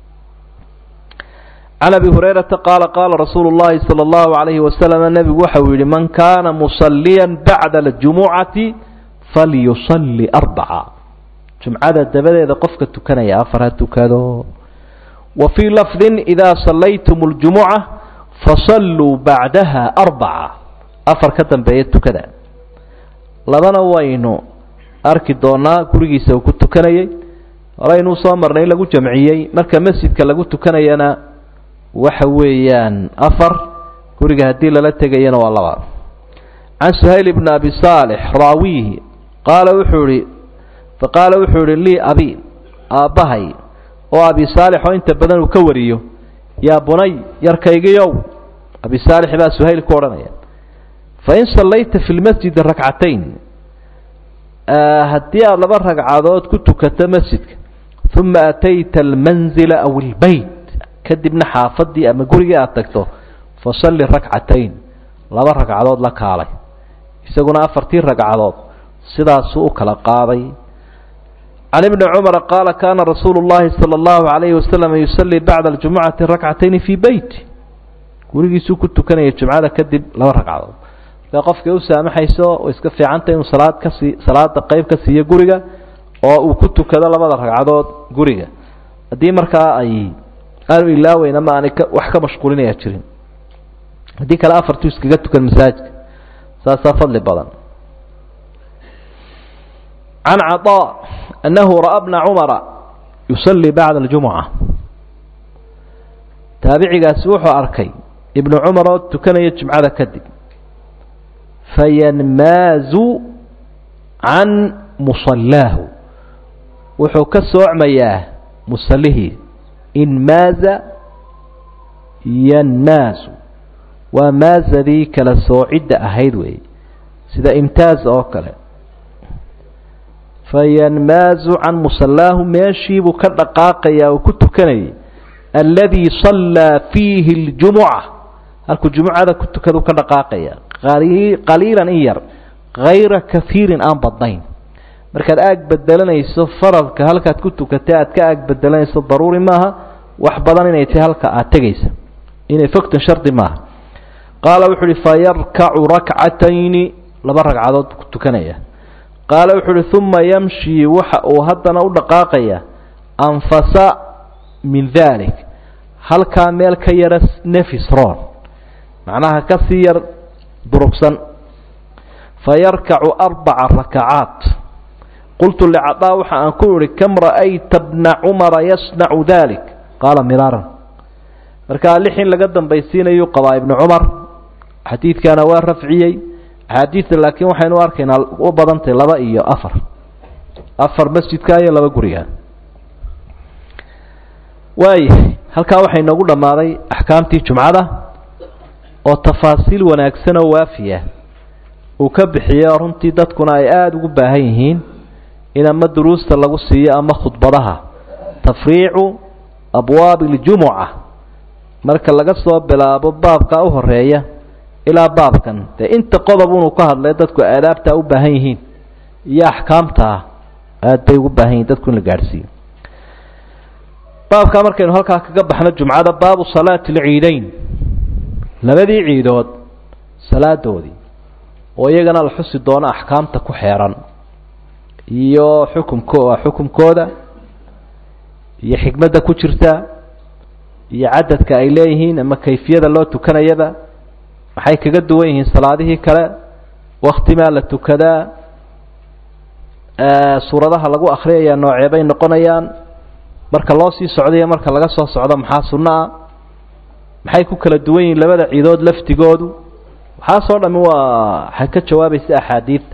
can abi hurayrata qaala qaala rasuulu llahi sala allahu calayhi wasalam nebigu waxa uu yihi man kaana musalliyan bacda aljumucati falyusalli arbaca jumcada dabadeeda qofka tukanaya afar ha tukado wa fii lafdin idaa sallaytum اljumuca fasalluu bacdaha arbaca afar ka dambeeya tukada labana waynu arki doonaa gurigiisa uu ku tukanayey horeynuu soo marnay in lagu jamciyey marka masjidka lagu tukanayana waxa weeyaan afar guriga haddii lala tegayana waa laba can suhayl bni abi saalix raawihi qaala wuxuu ihi faqaala wuxuu ihi lii abi aabbahay oo abi saalix oo inta badan uu ka wariyo yaa bunay yarkaygiyow abi saalix baa suhayl ku odhanaya fain sallayta fi lmasjidi rakcatayn haddii aada laba ragcadood ku tukato masjidka uma atayta almanzila aw ilbeyt kadibna xaafadii ama gurigii aada tagto fasalli rakcatayn laba ragcadood la kaalay isaguna afartii ragcadood sidaasuu u kala qaaday can ibni cumara qaala kaana rasuulu llahi sala allahu calayhi wasalam yusallii bacda aljumucati rakcatayni fii beyti gurigiisuu ku tukanaya jumcada kadib laba ragcadood dee qofkay u saamaxayso oo iska fiicanta inuu salaad kasii salaada qeyb ka siiyo guriga oo uu ku tukado labada ragcadood guriga haddii markaa ay aanu ilaaweyn ama aanay ka wax ka mashquulinaya jirin haddii kale afartuu iskaga tukan masaajidka saasaa fadli badan can caطaa annahu ra'a bna cumara yusalii bacda aljumuca taabicigaasi wuxuu arkay ibnu cumar oo tukanaya jumcada kadib fayanmaazu can musallaahu wuxuu ka soocmayaa musallihii inmaaza yanmaazu waa maazadii kala soocidda ahayd weeye sida imtaaz oo kale fayanmaazu can musallaahu meeshiibuu ka dhaqaaqayaa uu ku tukanayay alladii sallaa fiihi اljumuca halkuu jumucada ku tukadu ka dhaqaaqaya qaliilan in yar hayra kahiirin aan badnayn markaad aag bedelanayso faradka halkaad ku tukatay aad ka aag bedelanayso daruuri maaha wax badan inay tahay halka aad tegaysa inay fogtan shardi maaha qaala wuxu uhi fayarkacu rakcatayni laba ragcadood ku tukanaya qaala wuxu uhi uma yamshii waxa uu haddana u dhaqaaqaya anfasa min dalik halkaa meel ka yara nefisron macnaha ka sii yar durugsan fayarkacu arbaca rakacaat qultu licadaa waxa aan ku ihi kam ra'ayta bna cumara yasnacu dalik qaala miraaran markaa lix in laga dambaysiinayuu qabaa ibnu cumar xadiidkana waa rafciyey axaadiidta laakiin waxaynu arkaynaa u badantay laba iyo afar afar masjidka iyo laba guriga waayahay halkaa waxay noogu dhammaaday axkaamtii jumcada oo tafaasiil wanaagsan oo waafiya uu ka bixiyey oo runtii dadkuna ay aada ugu baahan yihiin in ama duruusta lagu siiyo ama khudbadaha tafriicu abwaabi اljumuca marka laga soo bilaabo baabka u horeeya ilaa baabkan dee inta qodob unuu ka hadlay dadku aadaabtaa u baahan yihiin iyo axkaamtaa aada bay ugu baahan yihin dadku in la gaadhsiiyo baabkaa markaynu halkaa kaga baxno jumcada baabu salaati alciideyn labadii ciidood salaadoodii oo iyagana la xusi doono axkaamta ku xeeran iyo xukumko xukumkooda iyo xikmadda ku jirta iyo cadadka ay leeyihiin ama kayfiyada loo tukanayaba maxay kaga duwan yihiin salaadihii kale waktimaa la tukadaa suuradaha lagu akriyaya nooceebay noqonayaan marka loo sii socdayo marka laga soo socdo maxaa sunno ah maxay ku kala duwan yihiin labada ciidood laftigoodu waxaasoo dhami waa waxay ka jawaabaysa axaadiidta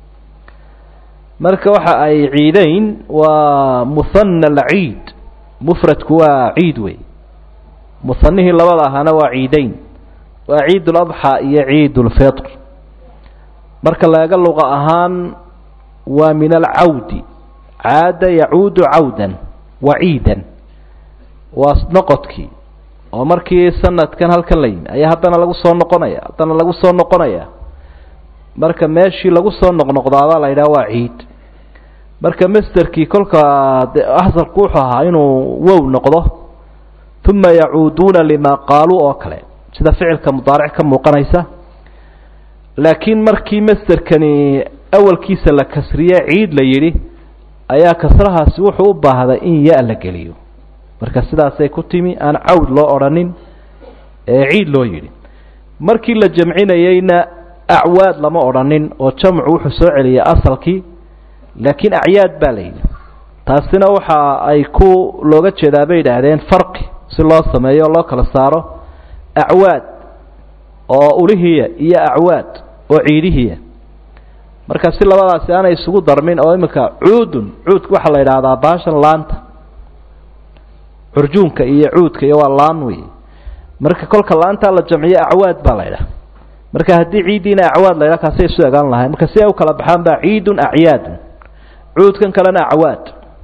marka waxa ay ciideyn waa muhana alciid mufradku waa ciid wey muhanihii labada ahaana waa ciideyn waa ciid uladxaa iyo ciid ulfitr marka laga luqa ahaan waa min alcawdi caada yacuudu cawdan waciidan waa noqodkii oo markii sanadkan halkan la yimi ayaa haddana lagu soo noqonaya haddana lagu soo noqonaya marka meeshii lagu soo noqnoqdaabaa la yidhaha waa ciid marka masterkii kolka asalku wuxuu ahaa inuu wow noqdo uma yacuuduuna lima qaaluu oo kale sida ficilka mudaaric ka muuqanaysa laakiin markii masterkani awalkiisa la kasriye ciid la yidhi ayaa kasrahaasi wuxuu u baahday in ya la geliyo marka sidaasay ku timi aan cawd loo odhanin ee ciid loo yidhi markii la jamcinayeyna acwaad lama odhanin oo jamcu wuxuu soo celiyay asalkii laakiin acyaad baa la yidhi taasina waxa ay ku looga jeedaa bay idhaahdeen farqi si loo sameeyo o loo kala saaro acwaad oo ulihiya iyo acwaad oo ciidihiya marka si labadaasi aanay isugu darmin oo iminka cuudun cuudka waxaa la yidhaahdaa baashan laanta curjuunka iyo cuudka iyo waa laan wey marka kolka laantaa la jamciyo acwaad baa la ydhaha marka haddii ciiddiina acwaad la ydhaha kaasay isu egaan lahayn marka si ay u kala baxaan baa ciidun acyaadun cuudkan kalena acwaad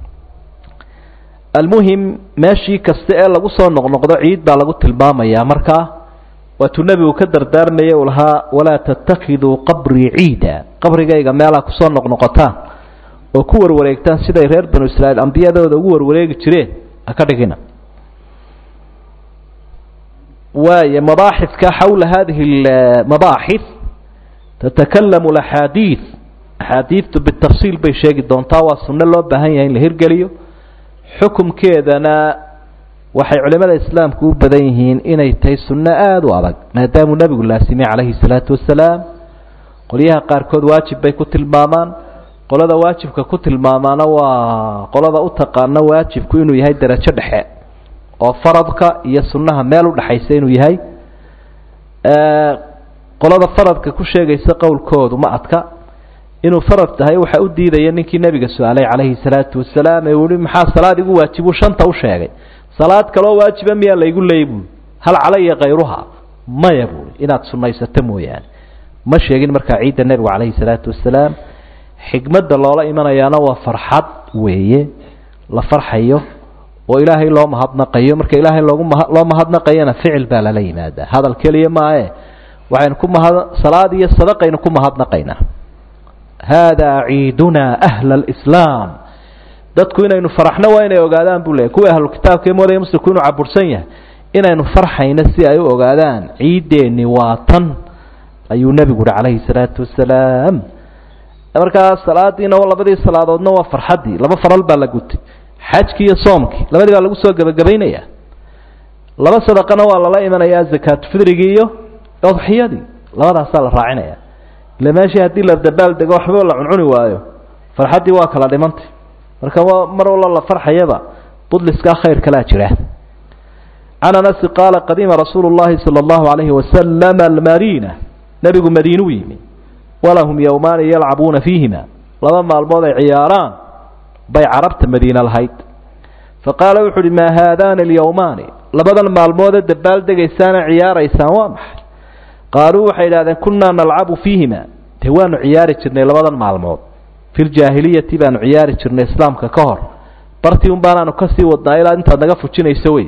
almuhim meeshii kasta ee lagu soo noqnoqdo ciid baa lagu tilmaamayaa markaa waatuu nebigu ka dardaarmaya uu lahaa walaa tattakiduu qabrii ciida qabrigayga meelaa kusoo noqnoqotaan oo ku warwareegtaan siday reer banu israa'iil ambiyadooda ugu warwareegi jireen ha ka dhigina waaya mabaaxidka xawla hadihi mabaaxid tatakalamu axaadiid axaadiidtu bitafsiil bay sheegi doontaa waa sunno loo baahan yahay in la hirgeliyo xukumkeedana waxay culimada islaamku u badan yihiin inay tahay sunno aada u adag maadaamuu nebigu laasimay calayhi salaatu wasalaam qolyaha qaarkood waajib bay ku tilmaamaan qolada waajibka ku tilmaamaana waa qolada u taqaana waajibku inuu yahay darajo dhexe oo faradka iyo sunnaha meel u dhexaysa inuu yahay qolada faradka ku sheegaysa qowlkoodu ma adka inuu farad tahay waxa u diidaya ninkii nebiga su-aalay calayhi salaatu wasalaam ee uhi maxaa salaad igu waajibu shanta u sheegay salaad kaloo waajiba miyaa laygu leey buui hal calaya kayruha maya buui inaad sunaysato mooyaane ma sheegin markaa ciidda nebigu calayhi salaatu wasalaam xikmadda loola imanayaana waa farxad weeye la farxayo oo ilaahay loo mahadnaqayo marka ilaahay loogu ma loo mahadnaqayana ficil baa lala yimaadaa hadal keliya maae waxaynu ku mahad salaad iyo sadaqaynu ku mahadnaqaynaa haadaa ciidunaa ahla alislaam dadku inaynu faraxno waa inay ogaadaan buu leeyay kuwa ahlukitaabka ee moodaya muslimku inuu cabursan yahay inaynu farxayno si ay u ogaadaan ciiddeenni waa tan ayuu nebigu uhi calayhi salaatu wasalaam markaa salaadiina labadii salaadoodna waa farxaddii laba faral baa la gutay xajkii iyo soomkii labadii baa lagu soo gebagabaynaya laba sadaqana waa lala imanayaa zakaatufidrigii iyo udxiyadii labadaasaa la raacinaya ila meeshii haddii la dabaal dego waxba la cuncuni waayo farxaddii waa kala dhimantay marka mar walla la farxayaba budliskaa khayr kalaa jira can anasi qaala qadima rasuulu llahi sala allahu alayhi wasalam almadina nebigu madiinuu yimi walahum yowmaani yalcabuuna fiihima laba maalmood ay ciyaaraan bay carabta madiine lahayd faqaala wuxu uhi maa haadaani alyowmaani labadan maalmoodee dabaal degaysaana ciyaaraysaan waa maxay qaaluu waxay idhahdeen kunnaa nalcabu fiihima dee waanu ciyaari jirnay labadan maalmood fi ljaahiliyati baanu ciyaari jirnay islaamka ka hor bartii un baanaanu kasii wadnaa ilaa intaad naga fujinayso wey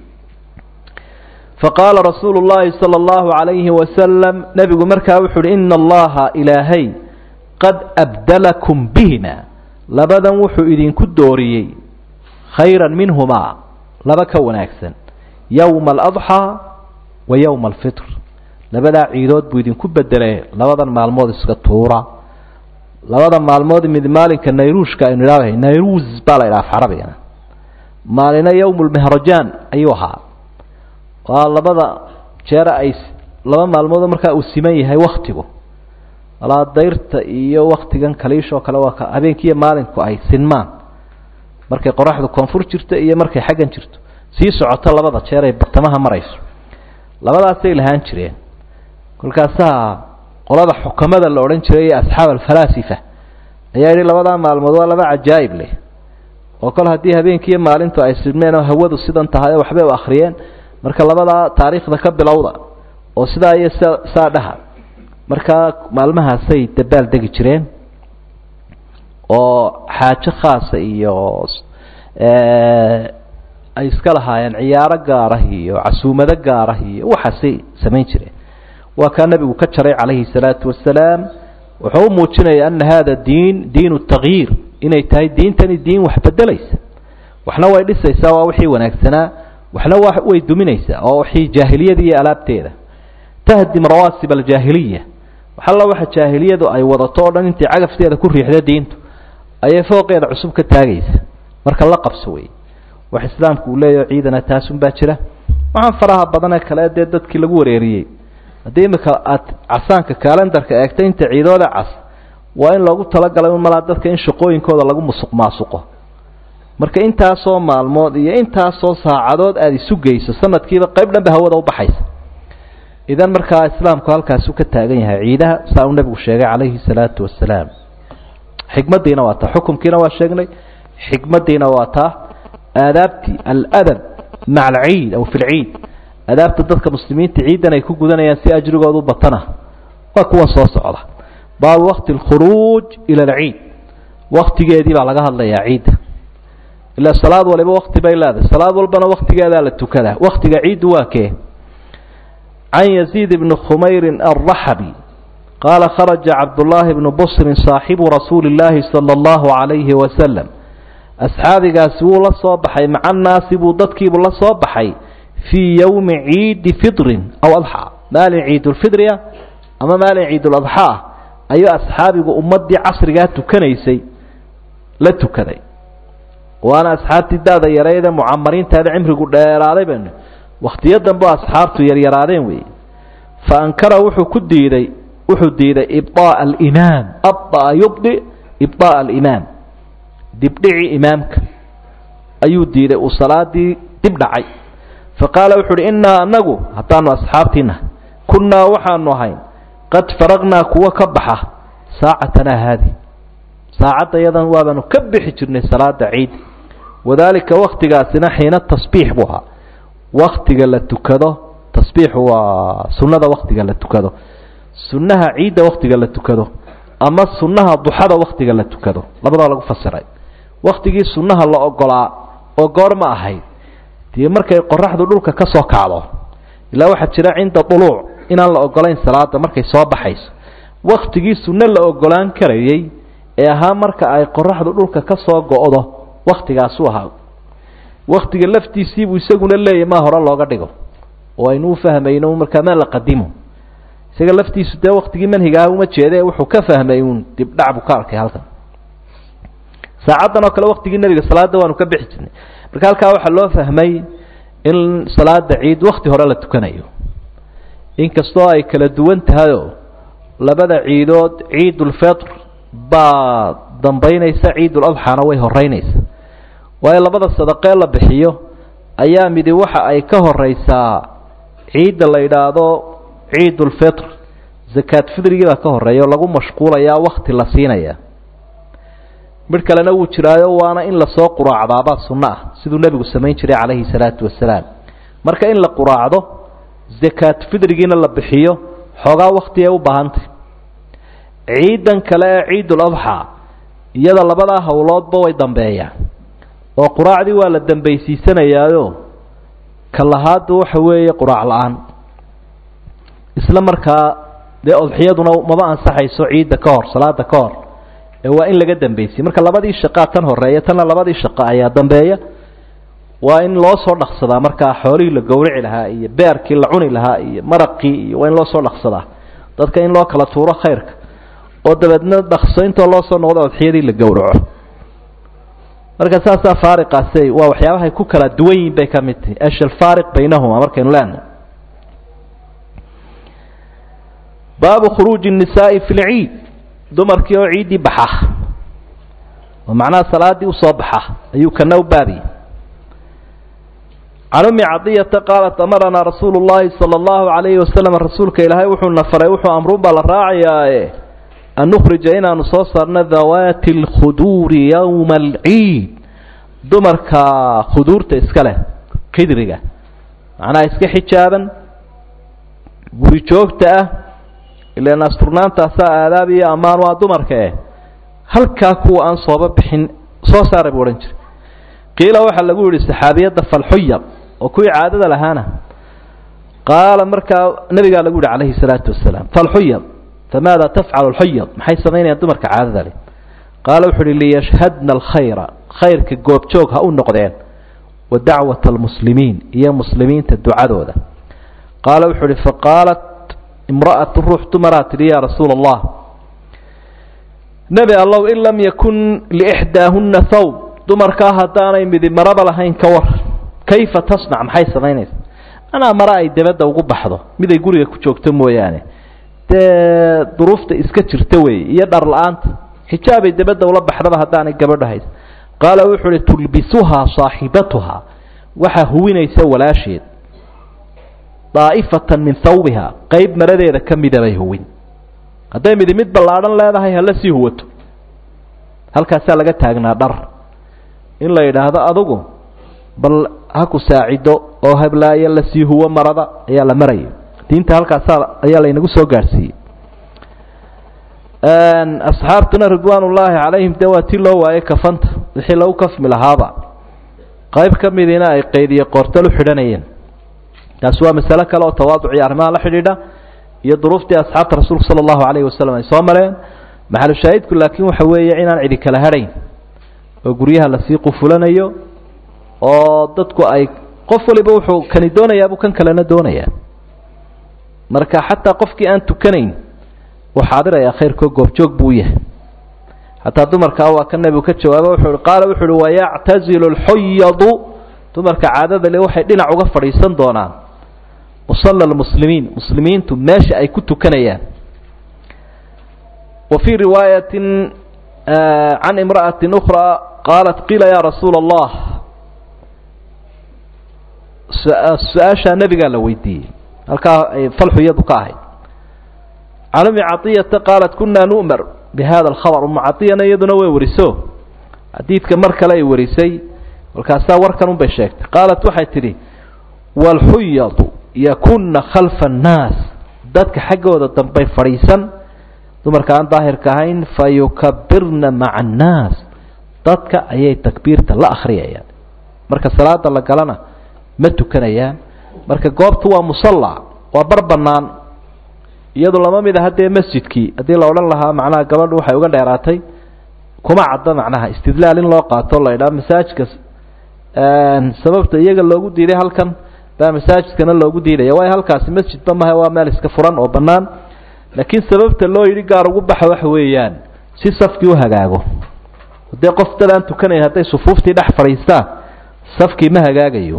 faqaala rasuulu llahi sala allahu calayhi wasalam nebigu markaa wuxu uhi ina allaha ilaahay qad abdalakum bihima labadan wuxuu idinku dooriyey khayran minhumaa laba ka wanaagsan yowma aladxaa wa yowma alfitr labadaa ciidood buu idinku bedelay labadan maalmood iska tuura labada maalmood mid maalinka nayruushka aynu idhaahay nayruus baa la idhaha af carabigana maalina yowm lmehrajaan ayuu ahaa waa labada jeer ay laba maalmood markaa uu siman yahay waktigu walaa dayrta iyo waktigan kaliishoo kale waa ka habeenkiiyo maalinku ay sinmaan markay qoraxdu koonfur jirto iyo markay xaggan jirto sii socoto labada jeer ay bartamaha marayso labadaasay lahaan jireen kolkaasaa qolada xukamada la odhan jiray ee asxaab alfalaasifa ayaa yidhi labadaa maalmood waa laba cajaa'ib leh oo kol haddii habeenkiiyo maalintu ay sidmeen oo hawadu sidan tahay waxbay u akhriyeen marka labadaa taariikhda ka bilowda oo sidaa iyo saa dhaha markaa maalmahaasay dabaal degi jireen oo xaajo khaasa iyo ay iska lahaayeen ciyaaro gaarah iyo casuumado gaarah iyo waxaasay samayn jireen waa kaa nebigu ka jaray calayhi salaatu wasalaam wuxuu u muujinaya ana hada diin diin takyiir inay tahay diintani diin wax bedelaysa waxna way dhisaysaa waa wixii wanaagsanaa waxna wa way duminaysaa oo wixii jaahiliyada iyo alaabteeda tahdim rawaasib aljaahiliya waxalla waxa jaahiliyadu ay wadato o dhan intay cagafteeda ku riixda diintu ayay fooqeeda cusub ka taagaysa marka la qabso wey wax islaamku uu leeyaho ciidana taasun baa jira waxaan faraha badanee kale dee dadkii lagu wareeriyey haddii imika aad casaanka kalendarka eegta inta ciidooda cas waa in loogu talagalay un malaa dadka in shaqooyinkooda lagu musuq maasuqo marka intaasoo maalmood iyo intaasoo saacadood aada isu geyso sanadkiiba qayb dhan ba hawada ubaxaysa idan markaa islaamku halkaasu ka taagan yahay ciidaha saa uu nebigu sheegay calayhi salaatu wasalaam xikmaddiina waa taa xukumkiina waa sheegnay xikmaddiina waa taa aadaabtii aladab maca alciid aw fi lciid adaabta dadka muslimiinta ciidan ay ku gudanayaan si ajrigoodu batana waa kuwan soo socda baabu wakti alkhuruuj ila alciid waktigeedii baa laga hadlayaa ciidda ilaa salaad waliba wakti bay leedahay salaad walbana waktigeedaa la tukadaa waktiga ciiddu waa kee can yaziid bni khumayrin alraxabi qaala kharaja cabdullaahi bnu busrin saaxibu rasuuli illaahi sala allahu calayhi wasalam asxaabigaasi wuu la soo baxay maca annaasi buu dadkiibuu la soo baxay fii yowmi ciidi fidrin aw adxa maalin ciidulfidriya ama maalin ciiduladxa ah ayuu asxaabigu ummaddii casrigaa tukanaysay la tukaday waana asxaabtii da-da yareydee mucamariintaada cimrigu dheeraaday baynu wakhtiyo dambe asxaabtu yaryaraadeen weeye fa ankara wuxuu ku diiday wuxuu diiday ibطaaءa alimaam abطa'a yubdi ibطaaءa alimaam dibdhici imaamka ayuu diiday uu salaadii dib dhacay faqaala wuxu uhi innaa anagu haddaanu asxaabtiina kunnaa waxaanu ahayn qad faragnaa kuwa ka baxa saacatanaa haadi saacadda yadan waabaanu ka bixi jirnay salaada ciid wadaalika waktigaasina xiina tasbiix buu ahaa waktiga la tukado tasbiixu waa sunnada waktiga la tukado sunnaha ciidda waktiga la tukado ama sunnaha duxada waktiga la tukado labadaa lagu fasiray waktigii sunnaha la ogolaa oo goor ma ahayd dee markay qoraxdu dhulka ka soo kacdo ilaa waxaa jira cinda duluuc inaan la ogolayn salaada markay soo baxayso waktigii sunno la ogolaan karayey ee ahaa marka ay qoraxdu dhulka ka soo go-do waktigaasuu ahaa waktiga laftiisiibuu isaguna leeyahy maa hore looga dhigo oo aynu u fahmayno markaa maa la qadimo isaga laftiisu dee waktigii manhigaah uma jeede wuxuu ka fahmay uun dibdhac buu ka arkay halkan saacaddan oo kale waktigii nebiga salaada waanu ka bixi jirnay marka halkaa waxaa loo fahmay in salaada ciid wakti hore la tukanayo inkastoo ay kala duwan tahayoo labada ciidood ciidulfitr baa dambaynaysa ciiduladxaana way horeynaysa waayo labada sadaqee la bixiyo ayaa midi waxa ay ka horeysaa ciidda la yidhaahdo ciidulfitr zakaad fidrigii baa ka horeeya oo lagu mashquulayaa wakti la siinaya midh kalena wuu jiraayo waana in lasoo quraacdaabaa sunno ah siduu nebigu samayn jiray calayhi salaatu wasalaam marka in la quraacdo zakaad fidrigiina la bixiyo xoogaa wakti ay u baahantay ciidan kale ee ciiduladxa iyada labadaa howloodba way dambeeyaan oo quraacdii waa la dambaysiisanayaayo ka lahaadu waxa weeye quraac la-aan isla markaa dee odxiyaduna maba ansaxayso ciidda ka hor salaada ka hor ee waa in laga dambaysiye marka labadii shaqaa tan horeeya tanna labadii shaqo ayaa dambeeya waa in loo soo dhaqsadaa markaa xoolihii la gowrici lahaa iyo beerkii la cuni lahaa iyo maraqii iyo waa in loo soo dhaqsadaa dadka in loo kala tuuro khayrka oo dabeedna dhaqso intoo loo soo noqdo odxiyadii la gowraco marka saasaa faariqaasi waa waxyaabahay ku kala duwan yihin bay ka mid tahay ashal faariq baynahuma markaynu leenahay baabu khuruuji الnisaai fi lciid dumarkii oo ciiddii baxa oo macnaha salaadii usoo baxa ayuu kana u baabiyey can umi cadiyata qaalat amaranaa rasuulu llahi salى اllahu alayhi wasalam rasuulka ilaahay wuxuuna faray wuxuu amruun baa la raacayaae an nukhrija inaanu soo saarno dawaati اlkhuduuri yowma alciid dumarka khuduurta iska leh kidriga macnaha iska xijaaban guri joogta ah ilan asturnaantaasaa aadaab iyo ammaan waa dumarka eh halkaa kuwa aan sooba bixin soo saaray buu odhan jiray qiila waxaa lagu yihi saxaabiyadda falxuyab oo kuwii caadada lahaana qaala markaa nabigaa lagu yihi calayhi salaatu wasalaam falxuyab famaada tafcalu alxuyab maxay samaynayaan dumarka caadada leh qaala wuxu uhi liyashhadna alkhayra khayrka goobjoog ha u noqdeen wa dacwata almuslimiin iyo muslimiinta ducadooda qaala wuxuu uhi faqaalat imra'atu ruux dumaraa tidhi yaa rasuula allah nebi allow in lam yakun liixdaahunna thawb dumarkaa haddaanay midi maraba lahayn ka war kayfa tasnac maxay samaynaysa anaa mare ay dabadda ugu baxdo miday guriga ku joogto mooyaane dee duruufta iska jirta weeye iyo dhar la-aanta xijaabay dabadda ula baxdaba haddaanay gabadho hays qaala wuxuu uhi tulbisuhaa saaxibatuhaa waxaa huwinaysa walaasheed daa'ifatan min thawbiha qeyb maradeeda ka mida bay huwin hadday midi mid ballaadhan leedahay hala sii huwato halkaasaa laga taagnaa dhar in la yidhaahdo adugu bal ha ku saacido oo hablaayo lasii huwo marada ayaa la maraya diinta halkaasaa ayaa laynagu soo gaadhsiiyey asxaabtuna ridwaan ullaahi calayhim dee waa tii loo waayay kafanta wixii lagu kafmi lahaaba qayb ka midiina ay qaydiye qoortal u xidhanayeen taasi waa masalo kale oo tawaaduc iyo arrimaha la xidhiidha iyo duruuftii asxaabta rasuulka sala allahu calayhi wasalam ay soo mareen maxalu shaahidku laakiin waxa weeye inaan cidi kala hadhayn oo guryaha lasii qufulanayo oo dadku ay qof waliba wuxuu kani doonayaabuu kan kalena doonayaa marka xataa qofkii aan tukanayn wuu xaadirayaa khayrkoo goobjoog buu u yahay hataa dumarkaa waa ka nebigu ka jawaaba wuxuu i qaala wuxu uhi wayactazilu lxuyadu dumarka caadada le waxay dhinac uga fadhiisan doonaan musalla lmuslimiin muslimiintu meesha ay ku tukanayaan wa fii riwaayatin can imra'ati ukraa qaalat qiila ya rasuula allah su-aashaa nebigaa la weydiiyey halkaa ay falxuyadu ka ahayd can umi caطiyata qaalat kuna nu'mar bihada alkhabar umu caطiyana iyaduna way wariso xadiidka mar kale ay warisay markaasaa warkan un bay sheegtay qaalat waxay tidhi waalxuyadu yakuna khalfa annaas dadka xaggooda dambay fadhiisan dumarka aan daahirka ahayn fayukabirna maca annaas dadka ayay takbiirta la akhriyayaan marka salaada la galana ma tukanayaan marka goobtu waa musalla waa bar bannaan iyadu lama mid aha dee masjidkii haddii la odhan lahaa macnaha gabadhu waxay uga dheeraatay kuma cadda macnaha istidlaal in loo qaato la idhaha masaajidka sababta iyaga loogu diiday halkan baa masaajidkana loogu diidaya waayo halkaasi masjidba maha waa meel iska furan oo bannaan laakiin sababta loo yidhi gaar ugu baxa waxa weeyaan si safkii u hagaago dee qof dad aan tukanayn hadday sufuuftii dhex fadhiistaan safkii ma hagaagayo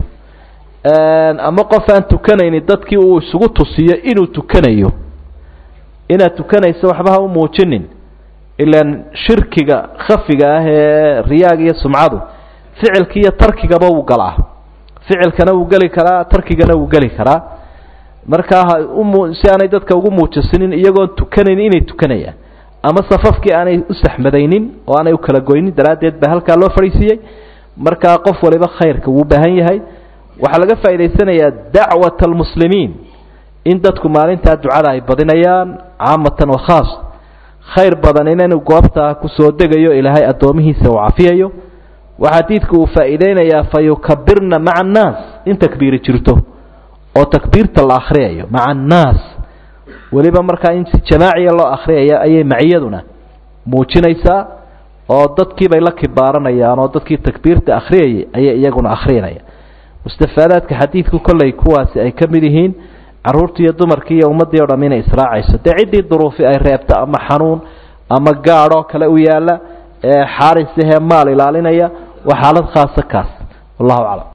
ama qof aan tukanayni dadkii uu isugu tusiyo inuu tukanayo inaad tukanayso waxba ha u muujinin ilaan shirkiga khafiga ah ee riyaaga iyo sumcadu ficilki iyo tarkigaba wuu galaa ficilkana wuu geli karaa tarkigana wuu geli karaa markaa ha umu si aanay dadka ugu muujisinin iyagoon tukanayn inay tukanayaan ama safafkii aanay u saxmadaynin oo aanay u kala goynin daraaddeed baa halkaa loo fadhiisiiyey markaa qof waliba khayrka wuu baahan yahay waxaa laga faa'idaysanayaa dacwat almuslimiin in dadku maalintaa ducada ay badinayaan caamatan wa khaas khayr badan inanu goobtaa kusoo degayo ilaahay addoomihiisa uu cafiyayo waxaa diidka uu faa'iideynayaa fa yukabirna maca annaas in takbiiri jirto oo takbiirta la akhriyayo maca annaas weliba markaa in si jamaaciya loo akhriyaya ayay maciyaduna muujinaysaa oo dadkiibay la kibaaranayaan oo dadkii takbiirta akhriyayay ayay iyaguna akhriyanaya mustafaadaadka xadiidku kollay kuwaasi ay ka mid yihiin carruurtii iyo dumarkii iyo ummaddii o dham inay israacayso dee ciddii duruufi ay reebto ama xanuun ama gaadhoo kale u yaalla ee xaarisahee maal ilaalinaya waa xaalad khaasa kaas wallahu aclam